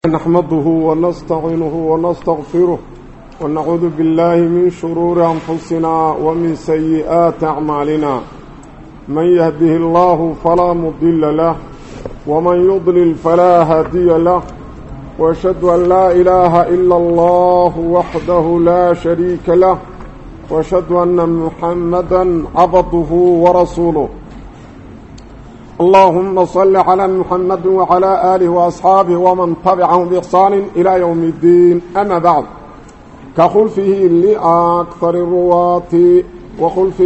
نحمده ونستعينه ونستغفره ونعوذ بالله من شرور أنفسنا ومن سيئات أعمالنا من يهده الله فلا مضل له ومن يضلل فلا هادي له وأشهد أن لا إله إلا الله وحده لا شريك له وأشهد أن محمدا عبده ورسوله اللهم صل على محمد وعلى آله وأصحابه ومن تبعهم بإحسان إلى يوم الدين أما بعد كخلفه لأكثر الرواة وخلفه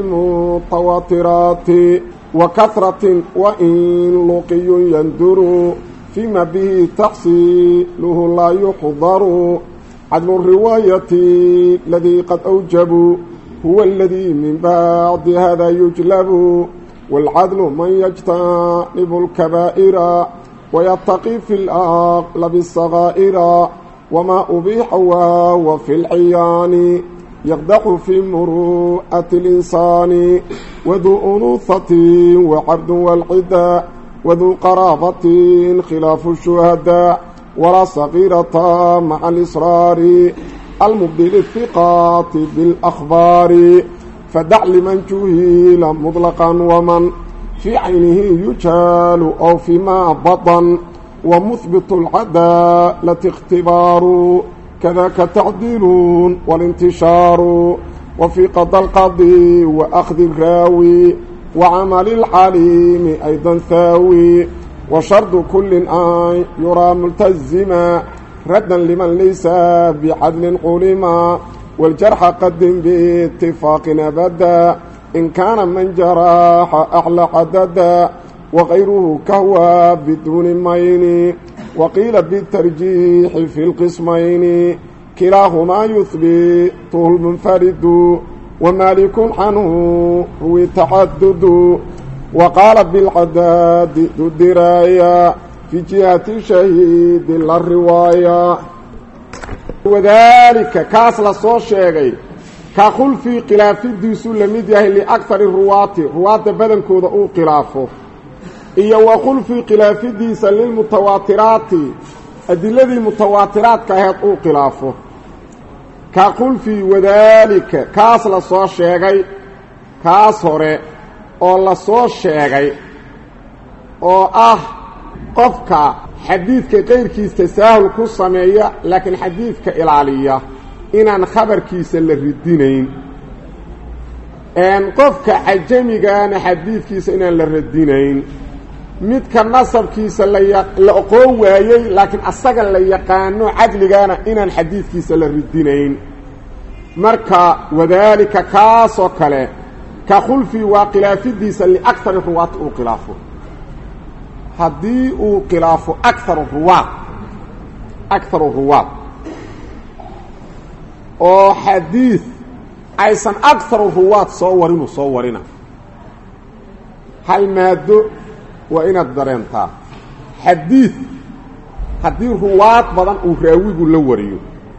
للمتواترات وكثرة وإن لقي يندر فيما به تحصيله لا يحضر عدل الرواية الذي قد أوجب هو الذي من بعد هذا يجلب والعدل من يجتنب الكبائر ويتقي في الأغلب الصغائر وما أبيح وهو في العيان يقدح في مروءة الإنسان وذو أنوثة وعبد والعداء وذو قرابة خلاف الشهداء ولا صغيرة مع الإصرار المبدل الثقات بالأخبار فدع لمن جهيل مطلقا ومن في عينه يجال أو فيما بطن ومثبت العدالة اختبار كذاك تعديل والانتشار وفي قضى القاضي وأخذ الراوي وعمل العليم أيضا ثاوي وشرط كل آن يرى ملتزما ردا لمن ليس بعدل علما والجرح قدم باتفاق أبدا إن كان من جراح أعلى عددا وغيره كهوى بدون مين وقيل بالترجيح في القسمين كلاهما يثبته المنفرد ومالك عنه روي تعدد وقال بالعداد ذو الدراية في جهة شهيد للرواية wadaalika kaas la soo sheegay ka khulfii khilaafidiisu la mid yahay liakari ruwaati ruwaadda badankooda uu khilaafo iyo wa khulfii khilaafidiisa lilmutawaatiraati adiladii mutawaatiraadka aheed uu khilaafo ka khulfii wadaalika kaas la soo sheegay kaas hore oo la soo sheegay oo ah qofka xadiidka qayrkiis tasaahul ku sameeya laakiin xadiidka ilaaliya inaan khabarkiisa la ridinayn qofka cajamigaana xadiidkiisa inaan la radinayn midka nasabkiisa la oqoon waayey laakiin asaga la yaqaano cadligaana inaan xadiidkiisa la ridinayn marka wadaalika kaasoo kale ka khulfii waa khilaafidiisa liakari ruwaati uu khilaafo haddii uu khilaafo akaru ruwaad akaru ruwaad oo xadiid aysan akaru ruwaad soo warinu soo warina hal maado waa inaad dareentaa xadiid haddii ruwaad badan uu raawigu la wariyo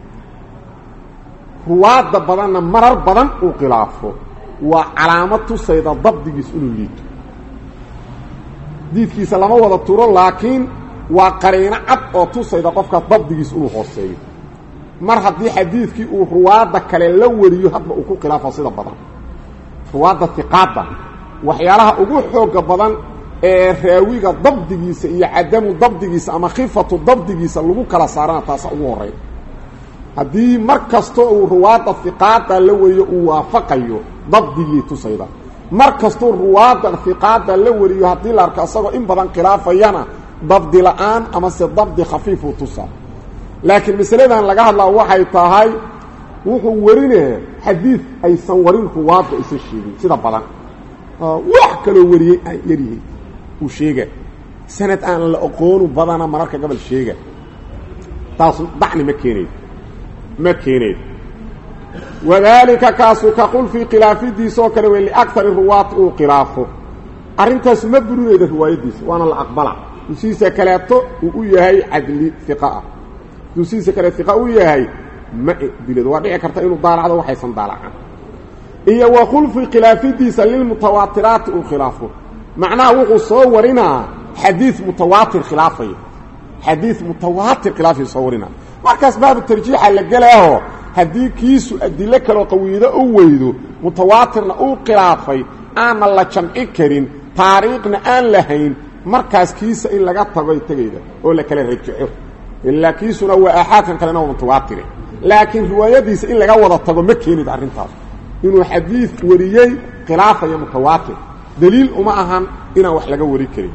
ruwaadda badanna marar badan uu khilaafo waa calaamad tusayda dabdigiis inuu liito diidkiisa lama wada turo laakiin waa qariino cad oo tusayda qofka dabdigiis inuu hooseeyo mar haddii xadiidkii uu ruwaadda kale la wariyo hadba uu ku khilaafo sida badan ruwaadda hiqaadda waxyaalaha ugu xooga badan ee raawiga dabdigiisa iyo cadamu dabdigiisa ama khifatu dabdigiisa lagu kala saarana taasa ugu horey haddii mar kastoo uu ruwaadda hiqaadda la wariyo uu waafaqayo dabdigii tusayda mar kastuu ruwaadda hiqaadda la wariyo haddii la arko isagoo in badan khilaafayana dabdi la-aan amase dabdi khafiifuu tusaa laakiin masaladan laga hadlaa waxay tahay wuxuu warinaya xadiid aysan warin ruwaadda aysan sheegin sida badan wax kaloo wariyey aan yaryihin uu sheega sanad aan la aqoonu badana mararka gobol sheega taas dacni ma keenayd ma keenayd wadaalika kaasu ka qulfii khilaafidiisoo kale wey liakari ruwaati uu khilaafo arrintaasu ma burinayda riwaayadiisa waana la aqbala dusiisa kaleeto uu u yahay cadli iqaah dusiisa kale iqa u yahay ma dilado waa dhici karta inuu daalacdo waxaysan daalacan iyo wa khulfi khilaafidiisa lilmutawaatiraati uu khilaafo macnaha wuxuu soo warinaa xadiid mutawaatir khilaafaya xadiid mutawaatir khilaafii soo warina markaas baabu tarjiixa la gelaaho haddii kiisu adilo kaloo qawiido u weydo mutawaatirna uu khilaafay aanna la jamci karin taariikhna aan lahayn markaas kiisa in laga tagoy tegayda oo la kala rajaxo ilaa kiisuna waa aaxaadkan kalena waa mutawaatire laakiin riwaayadiisa in laga wada tago ma keenid arrintaas inuu xadiid wariyey khilaafaya mutawaatir daliil uma ahan inaan wax laga wari karin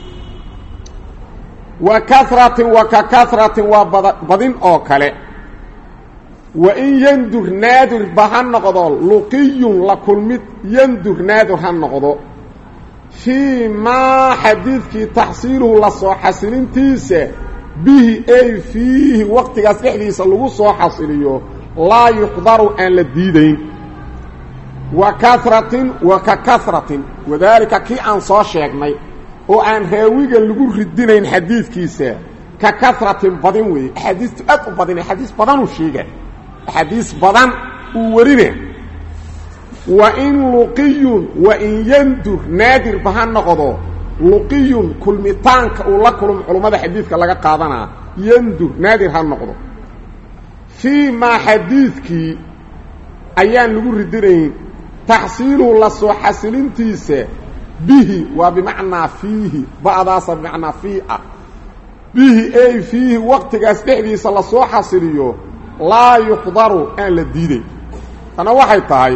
wa karatin wa ka karatin waa bada badin oo kale wa in yandur naadirba ha noqdo luqiyun la kulmid yandur naadir ha noqdo fii maa xadiidkii taxsiiluhu la soo xasilintiisa bihi ay fiihi waqtigaas dhexdiisa lagu soo xasiliyo laa yuqdaru aan la diidayn wa karatin wa ka karatin wadaalika kii aan soo sheegnay oo aan raawiga lagu ridinayn xadiidkiisa ka karatin badin weeye axaadiistu aad u badin axaadiis badanuu sheega axaadiis badan uu warine wa in luqiyun wa in yandur naadirba ha noqdo luqiyun kulmitaanka uu la kulmo culummada xadiidka laga qaadanaa yandur naadir ha noqdo fii maa xadiidkii ayaan lagu ridinayn taxsiiluhu la soo xasilintiisa bihi waa bimacnaa fiihi ba'daasa bimacnaa fii ah bihi ay fiihi waqtigaas dhexdiisa lasoo xasiliyo laa yuqdaru aan la diiday tana waxay tahay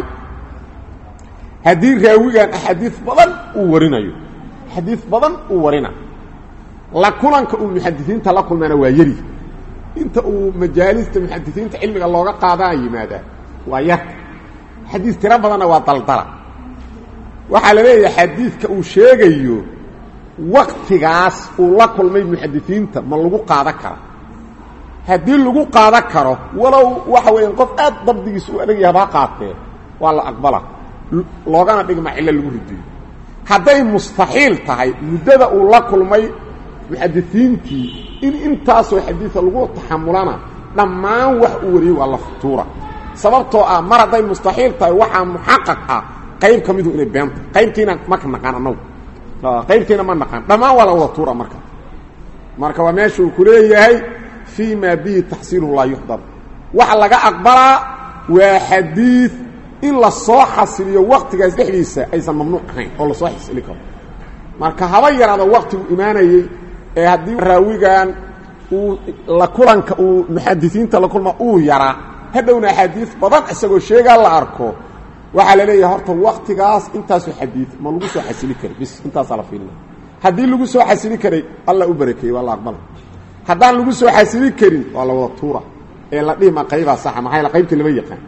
haddii raawigan axaadiis badan uu warinayo axaadiis badan uu warina la kulanka uu muxadisiinta la kulmana waa yari inta uu majaalista muxadisiinta cilmiga looga qaadana yimaadaa waa yar xadiis tiro badanna waa daldala waxaa la leeyahay xadiidka uu sheegayo waktigaas uu la kulmay muxadisiinta ma lagu qaadan kara haddii lagu qaadan karo walow waxa weeyaan qof aad dabdigiisa u adag yahabaa qaatee waa la aqbala loogana dhigma cillo lagu ridiyo hadday mustaxiil tahay muddada uu la kulmay muxadisiintii in intaasoo xadiisa lagu taxamulana dhammaan wax uu wariyey waa la futuura sababtoo ah mar hadday mustaxiil tahay waxaa muxaqaq ah qayb ka midu inay beenta qaybtiina maka naqaan annagu qaybtiina ma naqaan dhammaan waa la wada tuura marka marka waa meesha uu ku leeyahay fii maa bihi taxsiiluhu laa yuxdar waxa laga aqbalaa waa xadiid in la soo xasiliyo waktigaas dhexdiisa aysan mamnuuc ahayn oo lasoo xasili karo marka haba yaraada waktigu imaanayey ee haddii raawigan uu la kulanka uu muxadisiinta la kulma uu yaraa hadhowna axaadiis badan isagoo sheegaa la arko waxaa la leeyahay horta waktigaas intaasoo xadiid ma lagu soo xasili kara bis intaasaa la fiilina haddii lagu soo xasili karay alla u barakeeyey waa la aqbala haddaan lagu soo xasili karin waa la wada tuura ee la dhihima qaybaa saxa maxaa yaele qaybtii lama yaqaan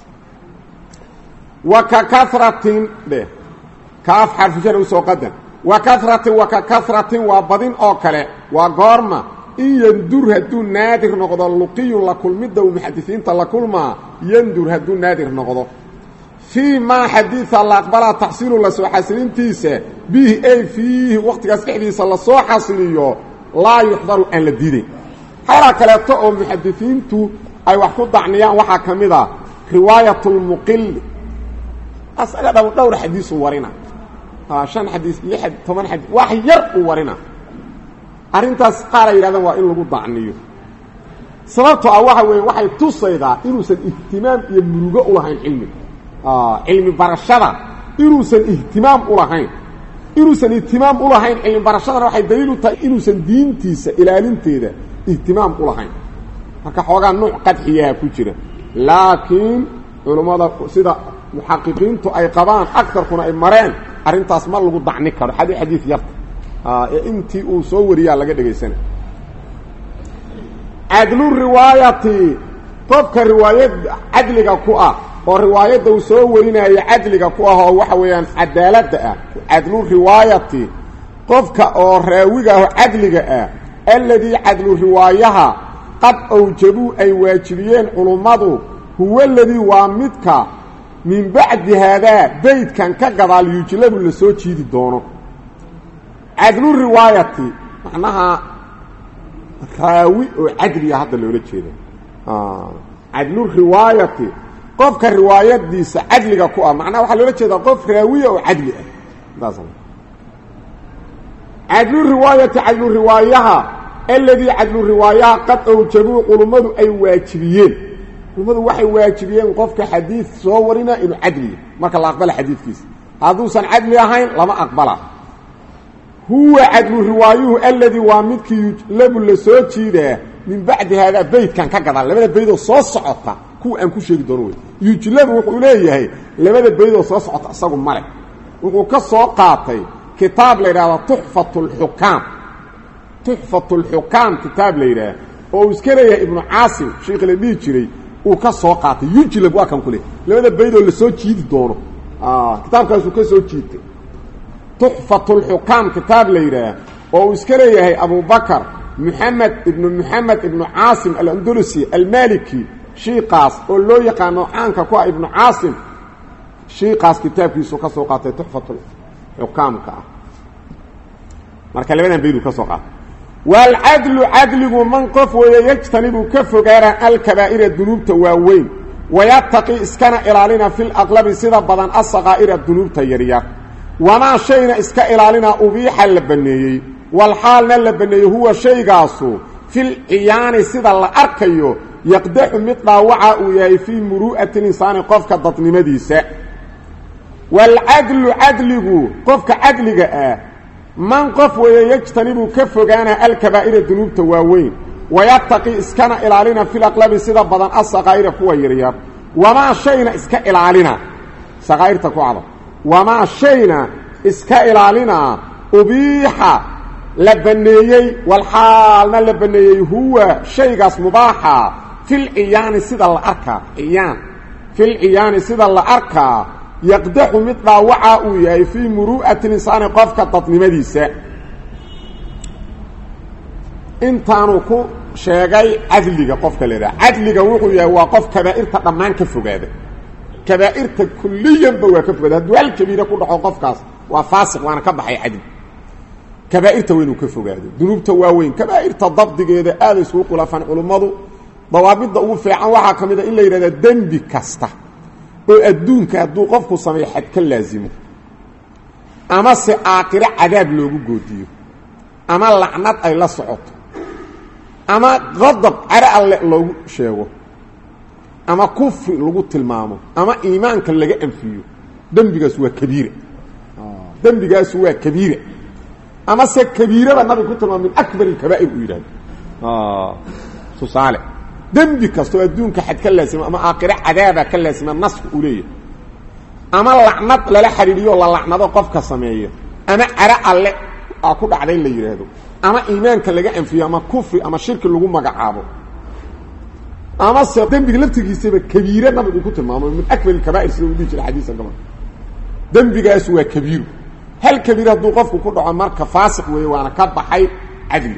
wa ka karatin dheh kaaf xarfushana usoo qadan wa karatin wa ka karatin waa badin oo kale waa goorma in yandur hadduu naadir noqdo luqiyun la kulmidda uu muxadisiinta la kulmaa yandur hadduu naadir noqdo fii maa xadiida la aqbalaa taxsiilu la soo xasilintiisa bihi ay fiihi waqtigaas dhexdiisa lasoo xasiliyo laa yuxdaru aan la diidayn xalaa kaleeto oo muxadisiintu ay wax ku dacniyaan waxaa ka mid a riwaayat lmuqili asaga dha dhowr xadiisuu warina shan xadiis iyo toban xadiis wax yar uu warina arrintaas qaar ay yidhahdaan waa in lagu dacniyo sababtoo ah waxa weeye waxay tusaydaa inuusan ihtimaam iyo murugo u lahayn cilmiga cilmi barashada inuusan ihtimaam u lahayn inuusan ihtimaam u lahayn cilmi barashadana waxay daliil u tahay inuusan diintiisa ilaalinteeda ihtimaam u lahayn marka xoogaa nuuc qadxiyaha ku jira laakiin culummada sida muxaqiqiintu ay qabaan agarkuna ay mareen arrintaas ma lagu dacni karo xadi xadiid yarta ee intii uu soo wariyaa laga dhegaysana cadlu riwaayati qofka riwaayad cadliga ku ah oo riwaayadda uu soo warinaayo cadliga ku ah oo waxa weeyaan cadaaladda ah cadlu riwaayati qofka oo raawiga ah oo cadliga ah alladii cadlu riwaayaha qad awjabuu ay waajibiyeen culummadu huwa aladii waa midka min bacdi haadaa beydkan ka gadaal yujlabu la soo jiidi doono cadlu riwaayati macnaha raawi oo cadliga hadda loola jeeda cadlu riwaayati qofka riwaayadiisa cadliga ku ah macnaha waxaa loola jeedaa qof raawiya oo cadli ah saas cadlu riwaayati cadlu riwaayaha alladii cadlu riwaayaha qad awjabuu culummadu ay waajibiyeen culummadu waxay waajibiyeen qofka xadiid soo warina inuu cadliya marka la aqbala xadiidkiisa hadduusan cadli ahayn lama aqbala huwa cadlu riwaayuhu alladii waa midkii yujlabu la soo jiidaa min bacdi haadaa beydkan ka gadan labada beydoo soo socota kuwa aan ku sheegi doono wey yujlabu wuxuu leeyahay labada beydoo soo socota isagu male wuxuu ka soo qaatay kitaab la yidhahdo tuxfat lxukaam tuxfat lxukaam kitaab la yidhaah oo uu iska leeyahay ibnu caasim sheikh la dhihi jiray uu ka soo qaatay yujlab waa kan ku le labada beydoo lasoo jiidi doono kitaabkaasuu ka soo jiitay tuxfat lxukaam kitaab la yidhaah oo uu iska leeyahay abubakar moxamed ibnu moxamed ibnu caasim alandalusi almaliki shiikaas oo loo yaqaano caanka ku ah ibnu caasim shiikaas kitaabkiisu ka soo qaatay tuxfat xukaamka ah marka labadan bayduu ka soo qaatay waalcadlu cadligu man qof weeye yajtanibuu ka fogaana alkabaa'ira dunuubta waaweyn wayataqi iskana ilaalina fi laqlabi sida badan asaqaa'ira dunuubta yaryar wamaa shayna iska ilaalina ubiixa la banneeyey walxaalna la banneeyey huwa shaygaasu fil ciyaani sida la arkayo yaqdaxu mid dhaawaca uu yahay fii muru'ati linsaani qofka dadnimadiisa waalcadlu cadligu qofka cadliga ah man qof weeye yajtanibuu ka fogaana alkabaa'ira dunuubta waaweyn wayataqi iskana ilaalina fil aqlabi sida badan asaqaa'ira kuwa yaryar wamaa shayna iska ilaalina saqaa'irta ku cada wamaa shayna iska ilaalina ubiixa la banneeyey walxaalna la banneeyey huwa shaygaas mubaaxa fil ciyaani sida la arkaa ciyaan fil ciyaani sida la arkaa yaqdaxu mid dhaawaca uu yahay fii muru'ati linsaani qofka dadnimadiisa intaanuu ku sheegay cadliga qofka la idhaha cadliga wuxuu yahay waa qof kabaa'irta dhammaan ka fogaada kabaa'irta kulliyanba waa ka fogaada hadduu hal kabiira ku dhaco qofkaas waa faasiq waana ka baxay cadli kabaa'irta waa inuu ka fogaado dunuubta waaweyn kabaa'irta dabdigeeda aaday iskugu khulaafaan culummadu dawaabidda ugu fiican waxaa ka mid a in la yidhahda dembi kasta oo adduunka hadduu qofku sameeyo xad ka laasimo ama se aakhiro cadaab loogu goodiyo ama lacnad ay la socoto ama qadab caro alle loogu sheego ama kufri lagu tilmaamo ama iimaanka laga anfiyo dembigaas waa kabiira dembigaasu waa kabiira ama se kabiirada nabiga ku tilmaamo min akbar alkabaa'ir uu yidhahdo tusaale dembi kastoo adduunka xad ka laasima ama aakhiro cadaaba ka laasima naska uu leeyahay ama lacnad lala xidhiidhiyo la lacnado qofka sameeyo ama caro alle aa ku dhacday la yidhaahdo ama iimaanka laga anfiyo ama kufri ama shirki lagu magacaabo ama se dembiga laftigiisaba kabiire nabigu ku tilmaamo min akbar alkabaa'ir sida uu dhihi jira xadiisan gabal dembigaasu waa kabiiru hal kabiir hadduu qofku ku dhaco marka faasiq weeye waana ka baxay cadli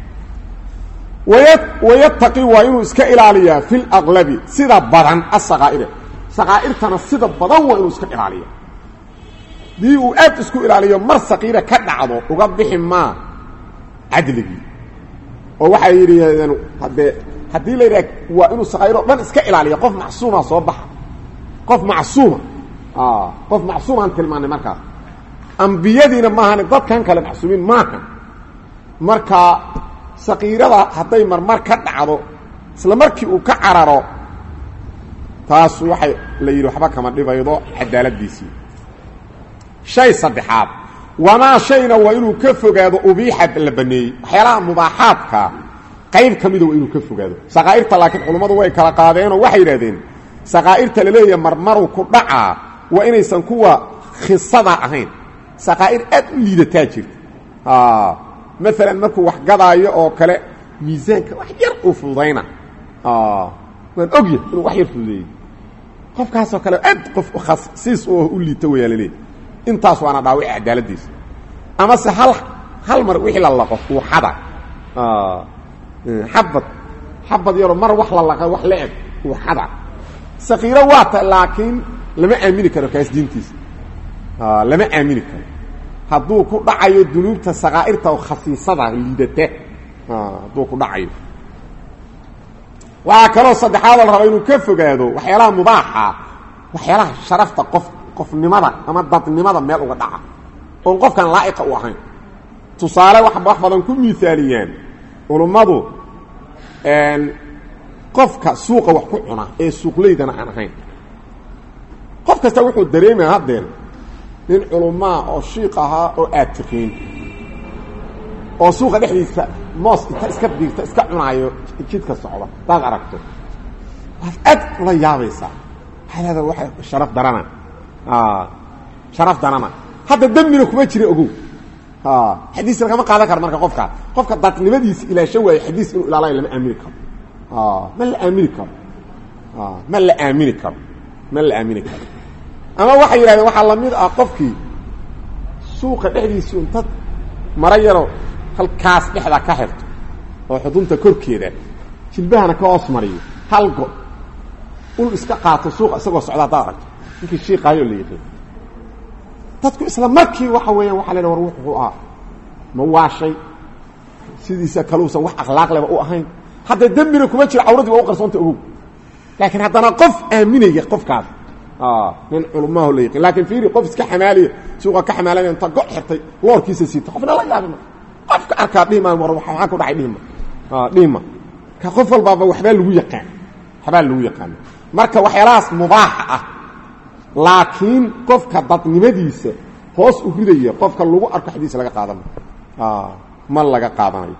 wayataqi waa inuu iska ilaaliyaa fi laqlabi sida badan asaqaa'ira saqaa'irtana sida badan waa inuu iska ilaaliya dii uu aad isku ilaaliyo mar saqiira ka dhacdo uga bixi maa cadligii oo waxay yidhahdeen haddee haddii la yidhaha waa inuu saqaa'ir oo dhan iska ilaaliya qof macsuuma soo baxa qof macsuuma qof macsuumaan tilmaanay markaas ambiyadiina maahan dadkan kale macsuumiin maaha marka saqiirada hadday marmar ka dhacdo isla markii uu ka cararo taas waxay la yidhi waxba kama dhibaydo cadaaladiisii shay saddexaad wamaa shayna waa inuu ka fogaado ubiixa la baneeyey waxyaalaha mubaaxaadka qayb ka mida waa inuu ka fogaado saqaa'irta laakiin culummadu way kala qaadeenoo waxay yidhahdeen saqaa'irta la leeyahay marmaru ku dhacaa waa inaysan kuwa khisada ahayn saqaa'ir aad u liidataa jirta maalan markuu wax gadaayo oo kale miisaanka wax yar uu fududayna waan ogyahay inuu wax yar fududeeyey qofkaasoo kale aad qof khasiis oo u liita wayaa laleeyahy intaas waana dhaawici cadaaladiisa ama se hal hal mar wixii la laqo uu xada xabad xabad yaroo mar wax la laqa wax la eg uu xada sakiiro waata laakiin lama aamini karo kaas diintiisa lama aamini karo hadduu ku dhacayo dunuubta sakaa'irta oo khasiisada liidata hadduu ku dhacayo waxaa kaloo saddexaad la raba inuu ka fogaado waxyaalaha mubaaxa waxyaalaha sharafta qof qofnimada ama dadnimada meel uga dhaca oon qofkan laa'iqa u ahayn tusaale wax wax badan ku miaaliyaan culummadu qofka suuqa wax ku cuna ee suuqleydana aan ahayn qof kasta wuxuu dareemaya haddeen nin culummaa oo shiiq ahaa oo aad tiqiin oo suuqa dhexdiisa moos inta iska biirta iska cunaayo jidka socda hadaad aragto waad aad ula yaabaysaa waxaad leedaa waa sharaf darana sharaf darana hadda dembina kuma jira ogow xadiis lagama qaadan karo marka qofka qofka dadnimadiisa ilaasho waayo xadiis inuu ilaalayo lama aamini karo ma la aamini karo ma la aamini karo ma la aamini karo ama waxay yidhahdeen waxaa lamid ah qofkii suuqa dhexdiisu intad mara yaro halkaas dhexdaa ka xirto oo xudunta korkeeda jilbahana ka hoos mariyo hal go ul iska qaato suuqa isagoo socda haddaad aragto ninkii shiiqaayoo la yiqiin dadku isla markii waxa weeyaan waxa la war wuxuu ah ma waashay sidiisa kaluusan wax akhlaaq leba u ahayn hadda dembina kuma jiro cawradii waa u qarsoonta ogow laakiin haddana qof aaminaya qofkaas nin culumaaho la yiqiin laakiin fiiri qof iska xamaaliya suuqa ka xamaalanaya inta go xirtay loorkiisa siita qofna la yaabima qofka arkaa dhihimaan war waxaa ku dhacay dhihima dhihima ka qof walbaaba waxbaa lagu yaqaan waxbaa lagu yaqaana marka waxyaalahaas mubaaxa ah laakiin qofka dadnimadiisa hoos u ridaya qofka lagu arko xadiis laga qaadanayo ma laga qaadanayo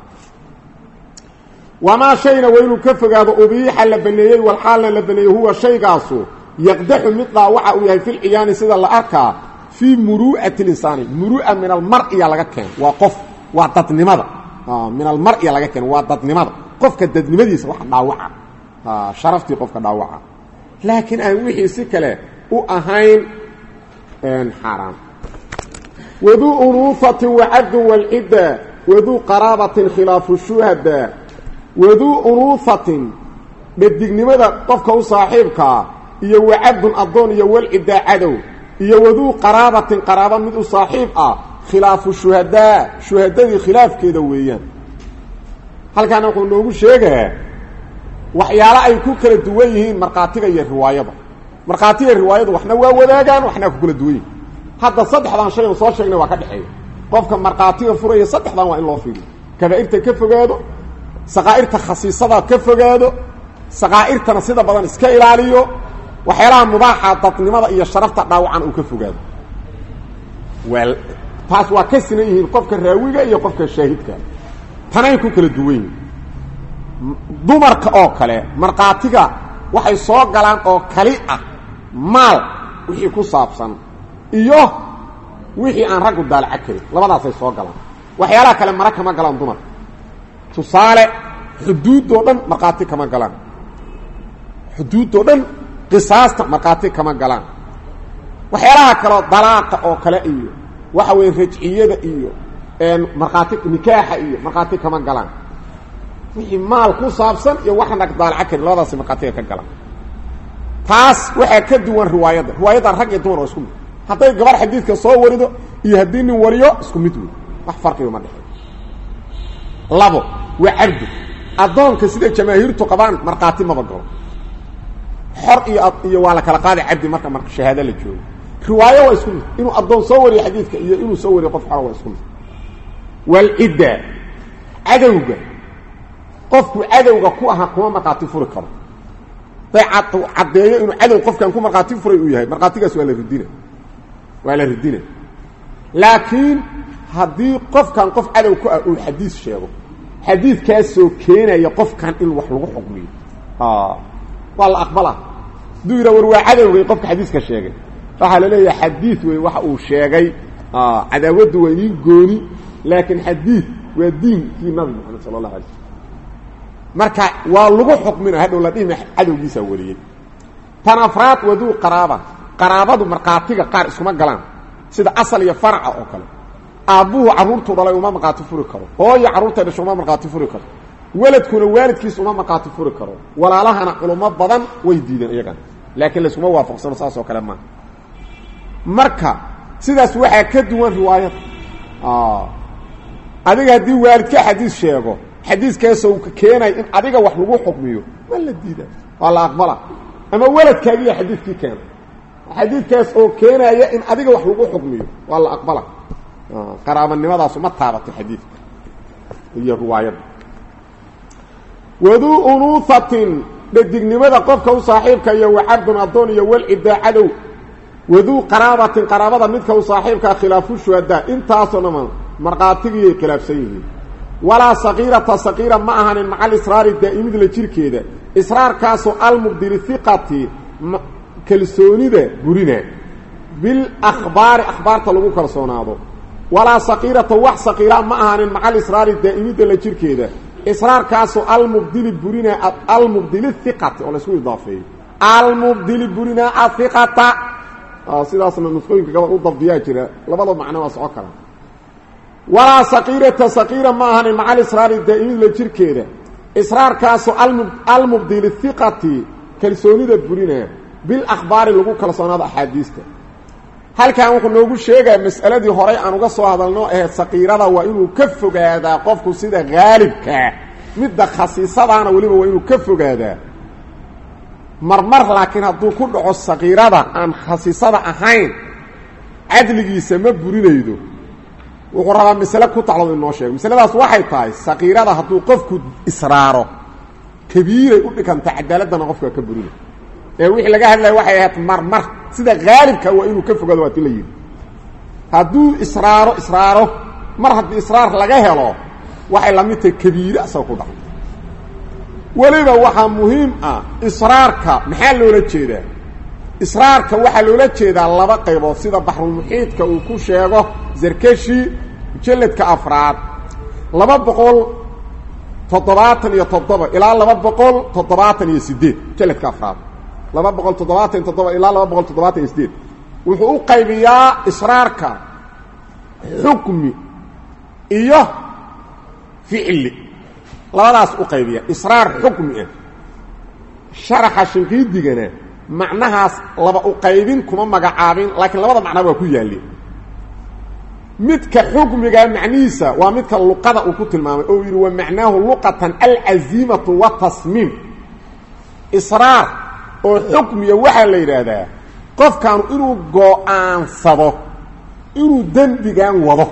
wamaa shayna waa inuu ka fogaado ubiixa la baneeyey walxaalna la baneeyey huwa shaygaasu yaqdaxu mid dhaawaca uu yahay filciyaani sida la arkaa fii muru'ati linsaani murua min almar'iya laga keeno waa qof waa dadnimada min almar'iya laga keeno waa dadnimada qofka dadnimadiisa wax dhaawaca sharaftii qofka dhaawaca laakiin aan wixii si kale u ahayn xaaraan waduu unuufatin wacadun walcidda waduu qaraabatin khilaafu shuhada waduu unuufatin dhadignimada qofka u saaxiibkaa iyo wacadun addoon iyo walciddaa cadow iyo waduu qaraabatin qaraaba mid u saaxiib ah khilaafu shuhadaa shuhadadii khilaafkeeda weeyaan halkaana wuxuu noogu sheegaa waxyaalo ay ku kala duwan yihiin markhaatiga iyo riwaayada markhaatiga iyo riwaayadu waxna waa wadaagaan waxna ku kala duwan yihin hadda saddexdan shay oo soo sheegnay waa ka dhexeeya qofka markhaatiga furaya saddexdan waa in loo fiiriyo kabaa'irta ka fogaado saqaa'irta khasiisada ka fogaado saqaa'irtana sida badan iska ilaaliyo waxyaalaha mubaaxa dadnimada iyo sharafta dhaawacan uu ka fogaado waa taas waa ka sinan yihiin qofka raawiga iyo qofka shaahidka tanay ku kala duwan yihin dumarka oo kale markhaatiga waxay soo galaan oo kali ah maal wixii ku saabsan iyo wixii aan raggu daalaca karin labadaasay soo galaan waxyaalaha kale mara kama galaan dumarka tusaale xuduuddoo dhan markhaati kama galaan xuduuddoo dhan qisaasta markhaati kama galaan waxyaalaha kaleo dalaaqa oo kale iyo waxa weeye rajciyada iyo markhaati nikaaxa iyo markhaati kama galaan wixii maal ku saabsan iyo waxaan rag daalaca karin labadaasi markhaatiga ka galaan taas waxaa ka duwan riwaayadda riwaayaddan rag iyo dumar waa isku mid hadday gabar xadiidka soo warido iyo haddii nin wariyo isku mid wey wax farqiba ma dhexeey labo waa cabdu addoonka sida jamaahiirtu qabaan markhaati maba galo xor iyo iyo waa la kala qaaday cabdi marka marka shahaado la joogo riwaayo waa isku mid inuu addoon soo wariyo xadiidka iyo inuu soo wariyo qof xora waa isku mid walcidda cadowga qofku cadowga ku ahaa kuma markhaati furi karo day caddeeyo inuu cadow qofkan ku markhaati furay uu yahay markhaatigaas waa la ridina waa la ridina laakiin haddii qofkan qof cadow ku ah uu xadiis sheego xadiidkaasoo keenaya qofkan in wax lagu xukmiyo waa la aqbalaa hadduu yidha war waa cadowgay qofka xadiiska sheegay waxaa la leeyahay xadiid wey waxa uu sheegay cadaawaddu waa idiin gooni laakiin xadiid waa diinkii nabi moxamed sala allahu alay slm marka waa lagu xukmina hadhow la dhihima cadowgiisaa wariyey tan afraad waduu qaraaba qaraabadu markhaatiga qaar iskuma galaan sida asal iyo faraca oo kale aabbuhu carruurtuu dhalay uma markhaati furi karo hooyo carruurtay dhasho uma markhaati furi karo weladkuna waalidkiis uma markhaati furi karo walaalahana culummo badan way diideen iyagana laakiin layskuma waafaqsano saas oo kale maaha marka sidaas waxaa ka duwan riwaayada adiga haddii waalidka xadiis sheego xadiiskaasoo keenay in adiga wax lagu xukmiyo ma la diida waa la aqbala ama weladkaagiya xadiidkii keena xadiidkaas oo keenaya in adiga wax lagu xukmiyo waa la aqbala qaraabanimadaas ma taabato xadiidka iyo riwaayadda waduu unuuhatin dhadignimada qofka u saaxiibka iyo wacabdun addoon iyo walcidaa cadow waduu qaraabatin qaraabada midka u saaxiibkaa khilaafu shuhadaa intaasoo dhaman markhaatigiyay khilaafsan yihiin walaa saqiirata saqiira ma ahanin maca alisraari daa'imid la jirkeeda israarkaasoo almubdili hiqati kalsoonida burina bilakhbaari akhbaarta lagu kalsoonaado walaa saqiirata wax saqiira ma ahanin maca alisraari daa'imidda la jirkeeda israarkaasoo almubdili burina almubdili hiqati oo laysku idaafeeyo almubdili burina ahiqata sidaasna nusqooyinka gabal u dabdiyaa jira labada macno waa soco kara walaa saqiirata saqiira ma ahanin maca alisraari daa'imid la jirkeeda israarkaasoo almubdili hiqati kalsoonida burina bilakhbaari lagu kalsoonaado axaadiista halkan wuxuu noogu sheegaa mas'aladii horay aan uga soo hadalno ahayd saqiirada waa inuu ka fogaadaa qofku sida haalibkaa midda khasiisadaana weliba waa inuu ka fogaadaa marmar laakiin hadduu ku dhaco saqiirada aan khasiisada ahayn cadligiisa ma burinaydo wuxuu rabaa masale ku taclood inoo sheego masaladaas waxay tahay saqiirada hadduu qofku israaro kabiiray u dhiganta cadaaladdana qofka ka burinay ee wixii laga hadlaya waxay ahayd marmar sida haalibka waa inuu ka fogaado waa ti la yidhi hadduu israaro israaro mar haddii israar laga helo waxay la mid tahay kabiire asagoo ku dhaco weliba waxaa muhiim ah israarka maxaa loola jeedaa israarka waxaa loola jeedaa laba qaybood sida baxrulmuxiidka uu ku sheego zarkashi mujalladka afraad laba boqol toddobaatan iyo toddoba ilaa laba boqol toddobaatan iyo sideed mujalladka afraad laba boqol toddobaatan iyo toddoba ilaa laba boqol toddobaatan iyo sideed wuxuu u qaybiyaa israarka xukmi iyo ficli labadaas u qaybiya israar xukmi ah sharaxa shinqiidigana macnahaas laba u qaybin kuma magacaabin laakiin labada macnaa waa ku yaalli midka xukmiga macnihiisa waa midka luqada uu ku tilmaamay oo yidhi wa macnaahu luqatan alcaziimatu watasmiim israar oo xukmiya waxaa la yidhaahdaa qofkaanu inuu go-aansado inuu dembigan wado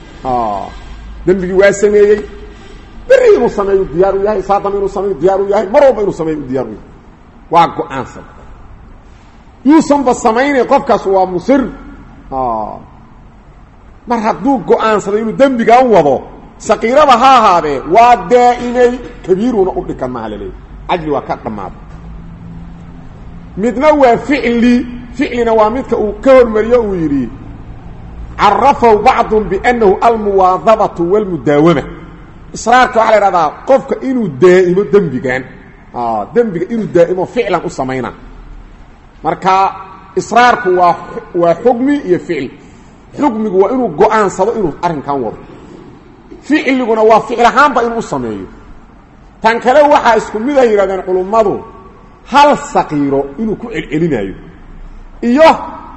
dembigii waa sameeyey beri inuu sameeyo diyaar u yahay saadam inuu sameeyo diyaar u yahay mar walba inuu sameeyo diyaar u yahay waa go-aansada yuusanba samaynay qofkaas waa musir mar hadduu go-aansaday inuu dembigan wado saqiirada ha ahaadee waa daa'imay kabiiruuna u dhikan maha laleeyahy cadli waa ka dhammaaday midna waa ficli ficlina waa midka uu ka hormariyo uu yidhi carafahu bacdun biannahu almuwaadabatu walmudaawama israarka waxaa la idhahdaa qofka inuu daa'imo dembigan dembiga inuu daa'imo ficlan u samayna marka israarku waa waa xukmi iyo ficil xukmigu waa inuu go-aansado inuu arrinkan wado ficliguna waa ficil ahaanba inuu u sameeyo tan kale waxaa isku mid ay yidhahdeen culummadu hal saqiiro inuu ku celcelinaayo iyo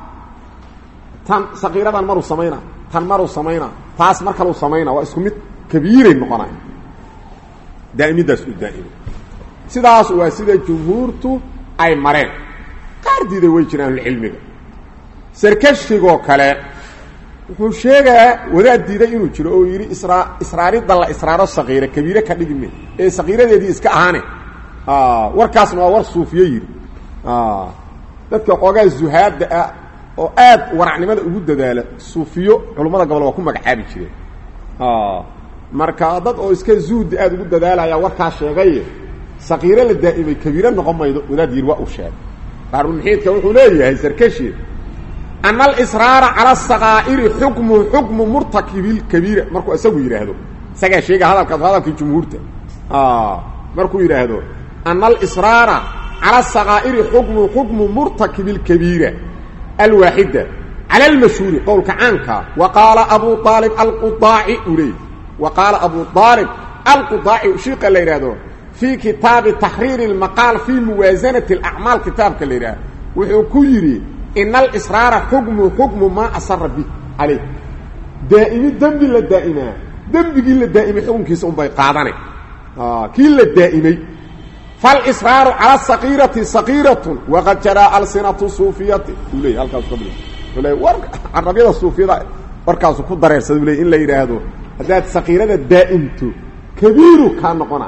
tan saqiiradan maruu samayna tan maruu samayna taas mar kaluu samayna waa isku mid kabiiray noqonaya daa'imiddaas uu daa'imay sidaas waa sida jumhuurtu ay mareen qaar diiday way jiraan ahlucilmiga sarkashigoo kale wuxuu sheegaa wadaad diiday inuu jiro oo yidhi israa israaridda la israaro saqiira kabiire ka dhigime ee saqiiradeedii iska ahaane warkaasna waa war suufiye yidhi dadka xoogaa zuhaadda ah oo aad waracnimada ugu dadaala suufiyo culummada gobol waa ku magacaabi jireen marka dad oo iska zuhdi aada ugu dadaalaya warkaa sheegaye saqiiro la daa'imay kabiire noqon maydo wadaad yidhi waa uu sheegay baarulmuxiidka wuxuu leeyahay sarkashi ana alisraara cala asaqaa'iri xukmu xukmu murtakibilkabiira markuu isagu yidhaahdo isagaa sheega hadalkaas hadalkii jumhuurta markuu yidhaahdo ana alisraara cala asaqaa'iri xukmu xukmu murtakibi اlkabiira alwaaxida cala almashhuuri qowlka caanka wa qaala abu aalib alqudaaci uu leeyay wa qaala abu aalib alqudaaci shiiqa la yidhaahdo fii kitaabi taxriiri اlmaqaal fii muwaasanati اlacmaal kitaabka la yidhaahdo wuxuu ku yidhi ina alisraara xukmu xukmu maa asara bih calayh daa'imi dembi la daa'imaa dembigii la daa'imay xukunkiisa unbay qaadane kii la daa'imay faalisraaru cala saqiirati saqiiratun waqad jaraa alsinatu suufiyati uu leeyay halkaas ka bil uu leey war carabyada suufiyada warkaasu ku dareersada u leey in la yidhaahdo haddaad saqiirada daa'imto kabiiru kaa noqona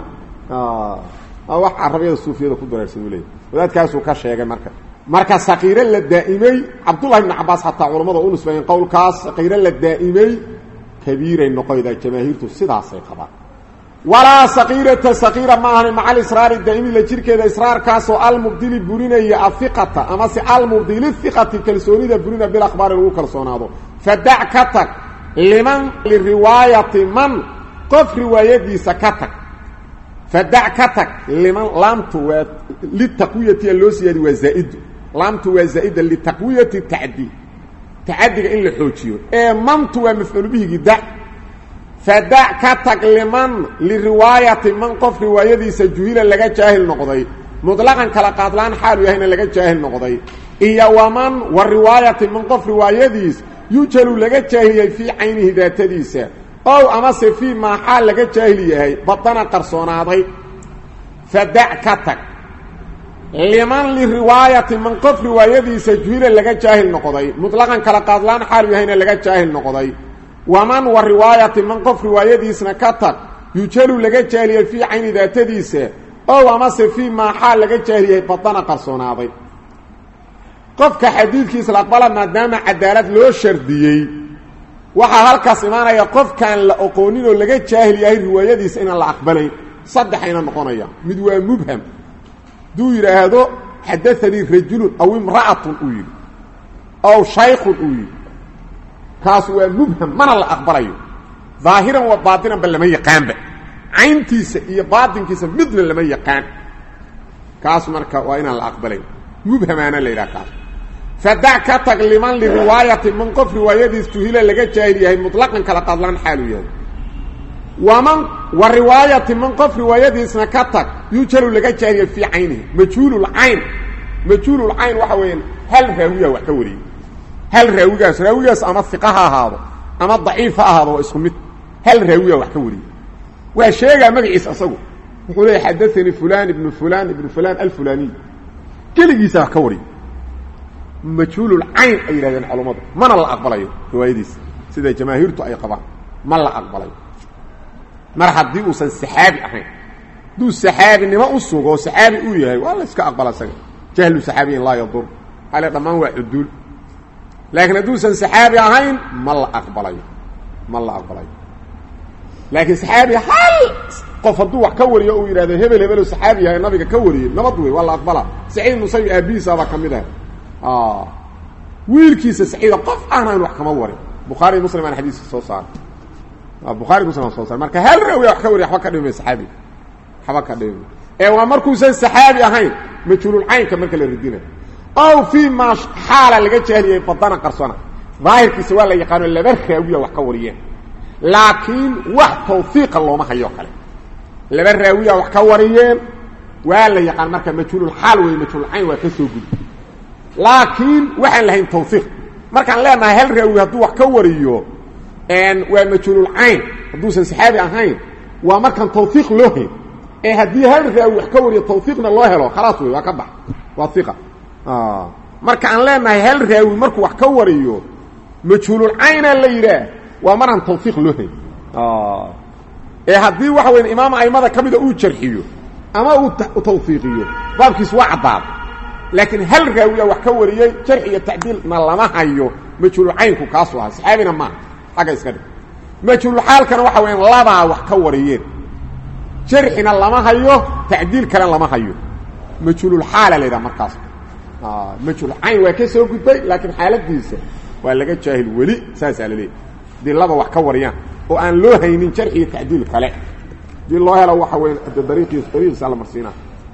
wax carabiyada suufiyada ku dareersan u leeyay wadaadkaasuu ka sheegay marka marka sakiiro la daa'imay cabdullahi ibnu cabaas xataa culamada u nisbeeyeen qowlkaas sakiiro la daa'imay kabiiray noqoydaa jamaahiirtu sidaasay qabaan walaa sakiirata sakiira ma ahani maca alisraari daa'imi la jirkeeda israarkaasoo almubdili burinaya ahiqata amase almubdili hiqati kalsoonida burina bilakhbaari lagu kalsoonaado fadac ka tag liman liriwaayati man qof riwaayadiisa ka tag fadac ka tag liman laamtu waa litaqwiyati loo siyaadi waa zaaidu laamtu waa zaa'ida litaqwiyati tacdi tacadiga in la xoojiyo ee mantu waa mafcuul bihigi da fadac ka tag liman liriwaayati man qof riwaayadiisa juhila laga jaahil noqday muطlaqan kala qaadlaan xaalu yahayna laga jaahil noqday iyo waman wa riwaayati man qof riwaayadiis yujalu laga jaahiliyay fii caynihi daatadiisa ow amase fii maa xaal laga jaahil yahay badana qarsoonaaday fadac ka tag liman liriwaayati man qof riwaayadiisa juhila laga jaahil noqday muطlaqan kala qaadlaan xaalu yahayna laga jaahil noqday waman wa riwaayati man qof riwaayadiisna ka tag yujalu laga jaahiliyay fii cayni daatadiisa ow amase fii maa xaal laga jaahilyahay badana qarsoonaaday qofka xadiidkiisa la aqbala maadaama cadaalad loo shardiyey waxaa halkaas imaanaya qofkaan la oqoonin oo laga jaahil yahay riwaayadiisa inaan la aqbalayn saddexayna noqonaya mid waa mubham hadduu yidhaahdo xadaanii rajulun aw imra'atun uu yidhi aw shaykhun uu yidhi kaas waa mubham mana la aqbalayo daahiran wa baatinanba lama yaqaanba cayntiisa iyo baatinkiisa midna lama yaqaan kaas marka waa inaan la aqbalayn mubhamaana la yidhaha kaas fadac ka tag liman liriwaayati man qof riwaayadiis juhila laga jaahil yahay muطlaqan kala qadlaan xaalu yahay waman wa riwaayati man qof riwaayadiisna ka tag yujalu laga jaahil yahay fii caynihi majhuululcayn majhuululcayn waxa weeyaan hal raawiya wax ka wariyey hal raawigaas raawigaas ama iqa ha ahaado ama daciif ha ahaado waa isku mid hal raawiya wax ka wariyey waa sheegaa magaciisa asagu wuxuu leeya xadaanii fulan ibnu fulan ibnu fulan alfulaniy keligiisa wax ka wariy majhuululcayn ay yidhahdeen culammadu mana la aqbalayo riwaayadiisa sida jamaahiirtu ay qabaan ma la aqbalayo mar haddii uusan saxaabi ahayn hadduu saxaabinimo u sugo oo saxaabi uu yahay waa la iska aqbala isaga jahlu saxaabiyin laa yadur ale dhammaan waa cuduul laakiin hadduusan saxaabi ahayn ma la aqbalayo ma la aqbalayo laakiin saxaabi hal qof hadduu wax ka wariyo uu yidhahdo hebel hebelo saxaabi yahay nabiga ka wariyey nabad wey waa la aqbalaa saciid musayib aabihiisaabaa ka mid ah wiilkiisa saciida qof aanan wax kama warin bukhaari muslim aan xadiiska soo saaray bukhaari muslim aan soo saaray marka hal rawiya wax ka wariya waxba ka dhimi saxaabi waxba ka dhimi ee waa markuusan saxaabi ahayn majhuululcaynka marka la ridinayo ow fii maa xaala laga jahliyay badana qarsona daahirkiisa waa la yaqaano laba raawiya wax ka wariyeen laakiin wax tawfiiqa looma hayo kale laba raawiya wax ka wariyeen waa la yaqaan marka majhuululxaal wey majhuulcayn waa ka soo gudi laakiin waxaan lahayn tawfiiq markaan leenahay hal raawi hadduu wax ka wariyo waa majhuululcayn hadduusan saxaabi ahayn waa markaan tawfiiq loo hayn ee haddii hal raawi wax ka wariyo tawfiiqna loo helo khalaas wey waa ka bax waa iqa marka aan leenahay hal raawi markuu wax ka wariyo majhuululcayna la yidhaah waa maraan tawfiiq loo hayn ee haddii waxa weya imaam aimada ka mida uu jarxiyo ama uu tawfiiqiyo baabkiis waa caddaada laakiin hal raawiya wax ka wariyey jarxi iyo tacdiilna lama hayo majhuulcaynku kaasu ahaa saxaabina maaha xagga iska dhig majhuulxaalkana waxa weyaan labaa wax ka wariyeen jarxina lama hayo tacdiil kale lama hayo majhuululxaala la yidhaha markaas majhuulcayn waa ka soo gudbay laakiin xaaladiisa waa laga jaahil weli saasaa la leeyahy hadii laba wax ka wariyaan oo aan loo haynin jarxi iyo tacdiil kale hadii loo helo waxa weya de dariiqiis dariiqiisa la marsiinaa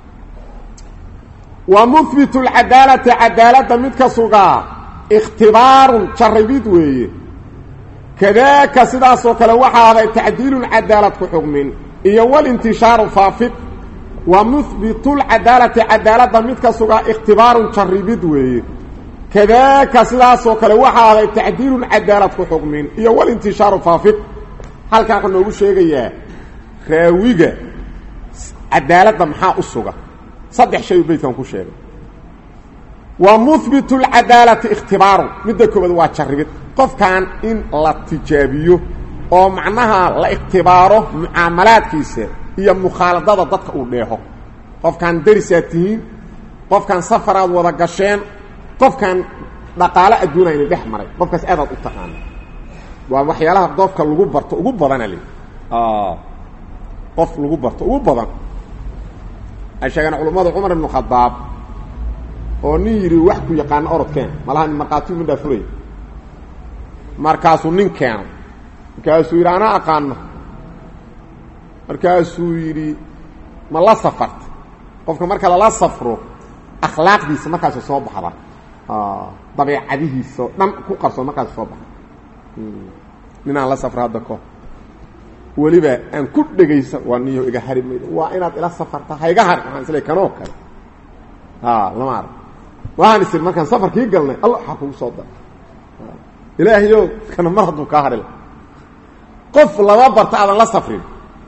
wa muhbitu lcadaalati cadaaladda midka sugaa ikhtibaarun jarribid weeye kadaaka sidaasoo kale waxaa aday tacdiilun cadaalad ku xugmin iyo walintishaaru faafid wa muhbitulcadaalati cadaaladda midka sugaa ikhtibaarun jarribid weeye kadaaka sidaasoo kale waxaa aday tacdiilun cadaalad ku xugmin iyo walintishaaru faafid halkaa wuxuu noogu sheegayaa raawiga cadaaladda maxaa u suga saddex shay u beydkan ku sheegay wa muhbit اlcadaalati ikhtibaarun midda koobaad waa jarribid qofkan in la tijaabiyo oo macnaha la ikhtibaaro mucaamalaadkiisa iyo mukhaaladada dadka uu dheeho qofkaan darisaad tihiin qofkaan safaraad wada gasheen qofkaan dhaqaale adduuna ina dhex maray qofkaas aadaad u taqaana waa waxyaalaha qofka lagu barto ugu badana le qof lagu barto ugu badan ay sheegeen culummada cumar ibnu khadaab oo nin yidhi wax ku yaqaano orodkeen malaha markhaatiyu midhaa furay markaasuu nin keenay markaasuu yidhi anaa aqaano markaasuu yidhi ma la safarta qofka marka lala safro akhlaaqdiisa markaasa soo baxda dabeecadihiisao dhan ku qarso markaas soo baxa ninaan la safra hadda ko weliba aan ku dhegaysan waa niyo iga hari maydo waa inaad ila safarta ha iga hari waxaan isle kanoo kale lama arag waxaan isiri markaan safarkii galnay alla waxaa kugu soo dara ilaahayo kana mar hadduu kaa hari la qof lama barta aadan la safrin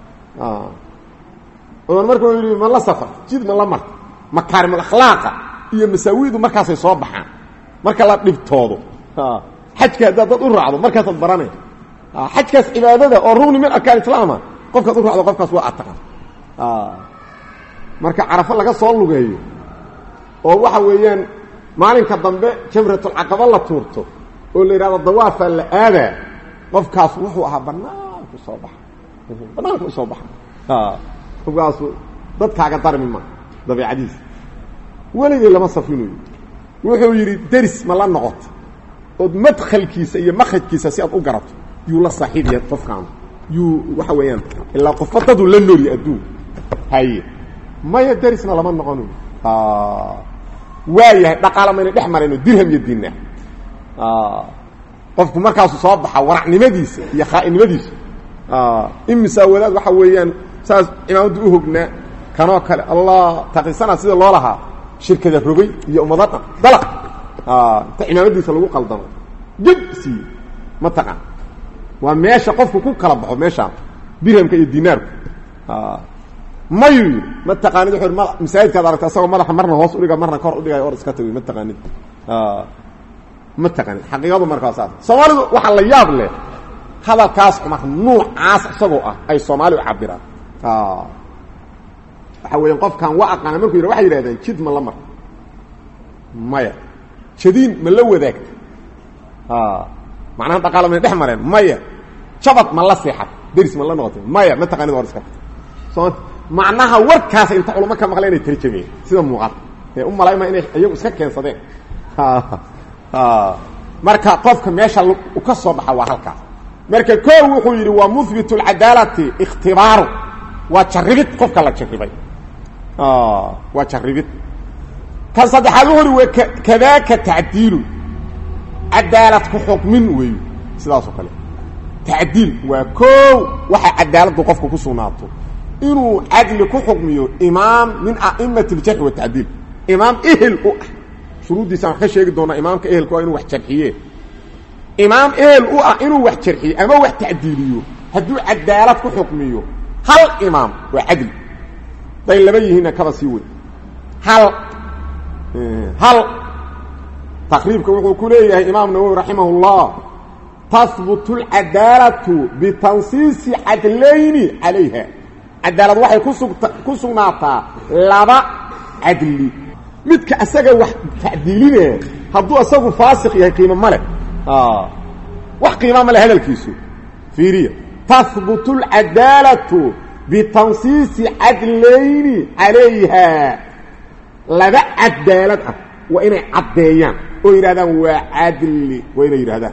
odan marka yidhi ma la safar jid ma la marta makaarimul akhlaaqa iyo masaawidu markaasay soo baxaan marka la dhibtoodo xajka haddaad dad u raacdo markaasaad baranay xajkaas cibaadada oo rugni min arkaan islaama qofkaad u raacdo qofkaas waa ataqan marka carafo laga soo lugeeyo oo waxa weeyaan maalinka dambe jamratulcaqaba la tuurto oo la yidhahdo dawaafaa la aadaa qofkaas wuxuu ahaa banaanku soo baxa banaanku u soo baxa qofkaasu dadkaaga darmi ma dabeicadiisa weligay lama safrinayo wuxuu yidhi deris ma la noqoto ood madkhalkiisa iyo makrajkiisa si aad u garato yuu la saaxiib yahay qofkaan yuu waxa weeyaan ilaa qofba daduu la noolya adduun haye maya derisna lama noqono waa yahay dhaqaala mayna dhex marayno dirham iyo dinaar qofku markaasu soo baxa waracnimadiisa iyo khaa'inimadiisa imisaa wadaad waxa weeyaan saas cimaamadda u hognaa kanoo kale allah taqisanaa sida loo lahaa shirkada rogay iyo ummado dhan dalaq inta cimaamadiisa lagu qaldamo jib siiye ma taqaan waa meesha qofku ku kala baxo meeshaan dirhamka iyo dinaarku mayu yidhi ma taqaanid wuxu ma masaajidkaad aragta asagoo madaxa marna hoos udhiga marna kor udhigay or iska tagoy ma taqaanid ma taqaanid xaqiiqadu markaa saas soomaalidu waxaa la yaab leh hadalkaas cumar nuucaas isagoo ah ay soomaali u cabiraan waxa weeyaan qofkan waa aqaana markuu yidha waxay yidhahdeen jid ma la mar maya jadiin ma la wadaagta macnaha dhaqaala may dhex mareen maya jabad ma la seexat deris ma la noqotay maya ma taqaanid or iska so macnaha warkaas inta culamo ka maqleen inay tarjameen sida muuqata ee u malayma inay iyagu iska keensadeen marka qofka meesha ka soo baxa waa halkaas marka koo wuxuu yidhi waa muhbit اlcadaalati ikhtibaaru waa jarribid qofka la jarribay waa jarribid kan saddexaad wuxu uhi w kadaaka tacdiilu cadaalad ku xukmin weeyo sidaasoo kale tacdiil waa koow waxa cadaaladdu qofka ku sugnaato inuu cadli ku xukmiyo imaam min a'imati اljarxi watacdiil imaam ehel u ah shuruuddiisaan wax ka sheegi doonaa imaamka ehelku waa inuu wax jarxiye imaam ehel u ah inuu wax jarxiyo ama wax tacdiiliyo hadduu cadaalad ku xukmiyo hal imaam waa cadli day laba yihiinna kaba sii wey hal hal taqriibka wuxuu ku leeyahay imaam nawowi raximah اllah tahbutu اlcadaalatu bitansiisi cadlayni calayha cadaalad waxay kusugta ku sugnaataa laba cadli midka asaga wax tacdiilinaya hadduu asagu faasiq yahay qiimo ma leh wax qiima ma leh hadalkiisu fiiriya tahbutu اlcadaalatu bitansiisi cadlayni calayha laba cadaalad ah waa inay caddeeyaan oo yidhahdaan waa cadli waa inay yidhahdaan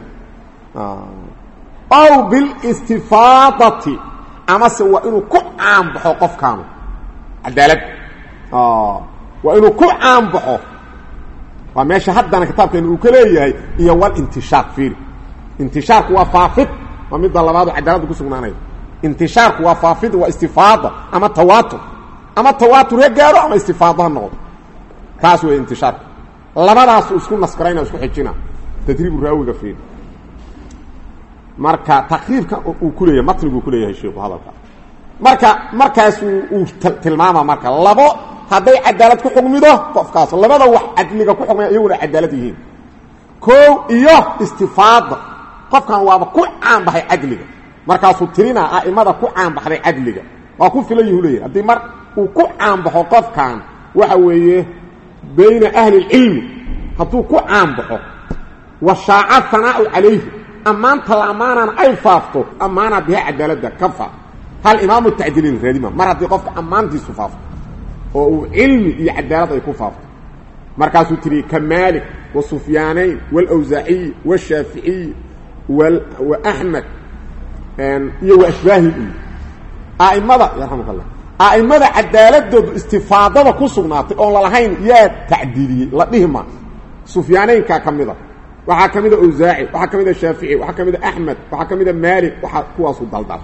ow bilistifaadati amase waa inuu ku caanbaxo qofkaanu cadaalad waa inuu ku caanbaxo waa meesha haddana kitaabkeenu uu ka leeyahay iyo walintishaar fiiri intishaarku waa faafid waa midda labaadu cadaaladda ku sugnaanaya intishaarku waa faafid waa istifaada ama tawaatur ama tawaatur ha gaaro ama istifaado ha noqdo kaas wey intishaarku labadaasu isku naskarayna isku xijina tadriibu raawiga fiiri marka takriibka uu ku leeyahay matniguu ku leeyahay sheikhu hadalka marka markaasu uu tilmaama marka labo hadday cadaalad ku xukmido qofkaas labada wax cadliga ku xukmaya iyaguna cadaalad yihiin koow iyo istifaada qofkan waaba ku caanbaxay cadliga markaasuu tirinaa a'imada ku caanbaxday cadliga waa ku filan yahu leeyahy haddii mar uu ku caanbaxo qofkan waxa weeye bayna ahli اlcilmi hadduu ku caanbaxo wa shaaca hanaau calayhi ammaanta la ammaanana ay faafto ammaana biha cadaaladda ka faaf hal imaamu tacdiilin raadima mar haddii qofka ammaantiisu faafto oo uu cilmi iyo cadaalad ay ku faafto markaasuu tiri ka maalik wa sufyaanayn wاlawsaaciyi wاshaaficiyi wa axmed iyo wa ashbaahi iyo a'immada yarxamuk allah a'immada cadaaladoodu istifaadada ku sugnaatay oon lalahayn yaa tacdiiliyey la dhihi ma sufyaanaynkaa ka mida waxaa ka mida awsaaci waxaa ka mida shaafici waxaa ka mida axmed waxaa ka mida maalik waxaa kuwaasu daldal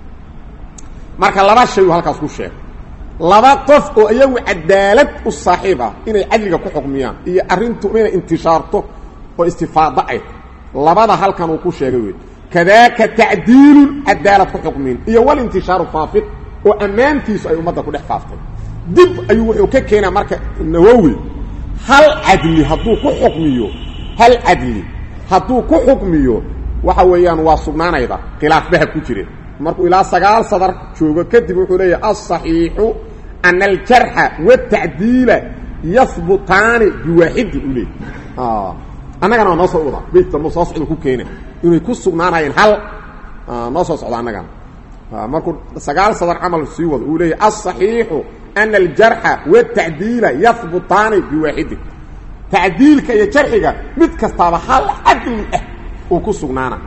marka laba shay uu halkaas ku sheegay laba qof oo iyagu cadaalad u saaxiib ah inay cadliga ku xukmiyaan iyo arrintu inay intishaarto oo istifaado ay labada halkan uu ku sheegay wey kadaaka tacdiilun cadaalad ku xukmin iyo walintishaaru faafid oo ammaantiisu ay ummadda ku dhex faaftay dib ayuu wuxuu ka keenaa marka nawowi hal cadli hadduu ku xukmiyo hal cadli hadduu ku xukmiyo waxa weeyaan waa sugnaanayda khilaafbaha ku jireen markuu ilaa sagaal sadar joogo kadib wuxuu leeyahay aلصaxiixu ana aljarxa wالtacdiila yahbutaani biwaaxidi u leey annagana waa noo soo wada beyt dambe soo socda ku keena inay ku sugnaanayeen hal noo soo socda annagana markuu sagaal sadar camal sii wado uu leeyahy aلصaxiixu ana aljarxa wالtacdiila yahbutaani biwaaxidi tacdiilka iyo jarxiga mid kastaaba hal cadli ah uu ku sugnaana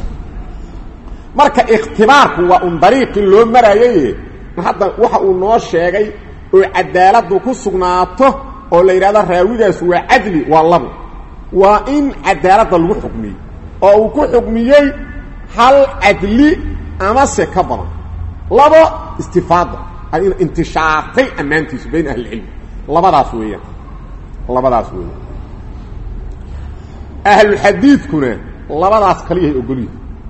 marka ikhtibaarku waa un dariiqii loo maraayaye hadda waxa uu noo sheegay oo cadaaladdu ku sugnaato oo la yidhahdo raawigaas waa cadli waa labo waa in cadaaladda lagu xukmiyey oo uu ku xukmiyey hal cadli amase ka badan labo istifaada intishaartay ammaantiisu bayna ahlicilmi labadaas weeyaan labadaas weeyaan ahluxadiidkuna labadaas kaliyahay ogolyihi